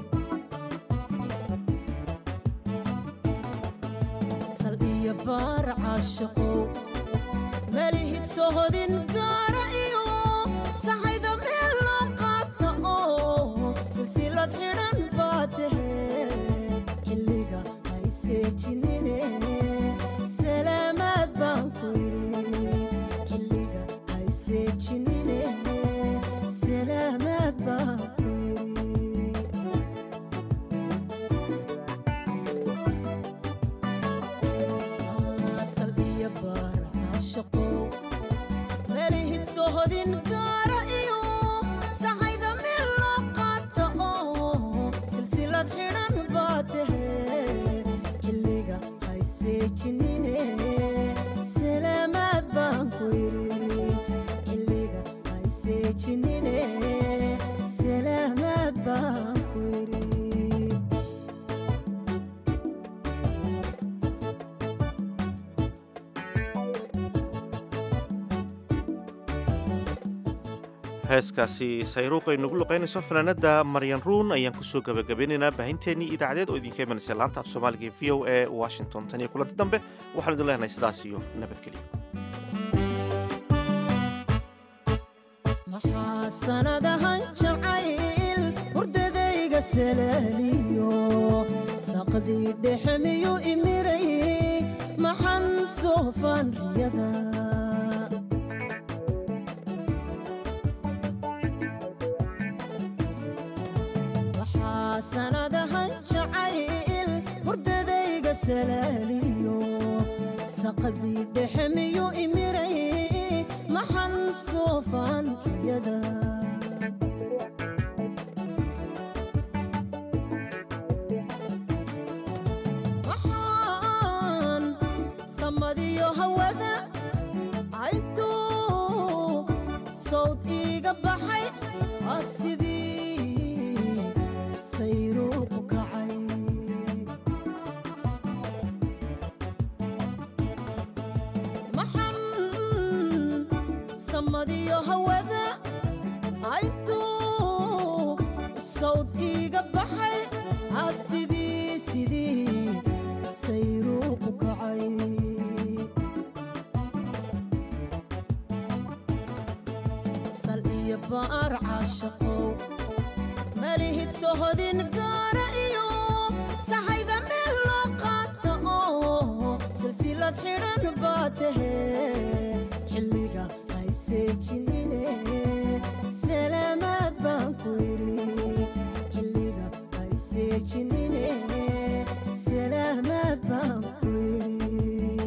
sal iyo baar caashiqow malihid sohodin gaara iyo saxayda meel loo qaata oo silsilad xidhan baa tahe xilliga hayseejinine salaamaad baan ku yidhi xilliga hayseejinine salaamaad baan ku yidhi sal iyo baar caashaqow malihid sohodin gaara iyo saxayda meel loo qaata oo silsilad xidhan baa tahe xilliga hayseejinine salaamaad baan ku yidhi xilliga hayseejinine salaamaad baan ku yidhi heeskaasi sayruuq ay nagu luqaynayso fanaanada maryan ruun ayaan kusoo gabagabeynaynaa baahinteennii idaacadeed oo idinka imanaysa laanta af soomaaliga ee v o a washington tan iyo kulanti dambe waxaan idin leenahay sidaas iyo nabadgelyo maxaa sanadahan jacayl hurdadayga salaaliyo saqdii dhexe miyuu imiray maxan soofaan riyada waxaa sanadahan jacayl hurdadayga salaaliyo saqdii dhexe miyuu imiray maxan soofaan riyada waxaan samadiyo hawada intuu sawd iiga baxay aa sidii sayruuqu kacay maxan samadiyo hawada intuu sawd iiga baxay aa sidii sidii sayruuqu kacay sal iyo baar caashaqow malihid sohodin gaara iyo saxayda meel loo qaata oo silsilad xidhan baa tahe xilliga hayseejinine salaamaad baan ku yidhi xilliga hayseejinine salaamaad baan ku yidhi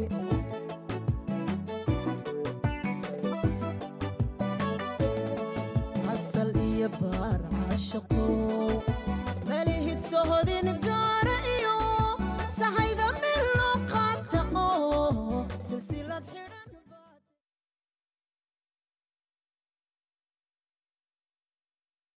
asal iyo baar caashaqow malihid sohodin gaar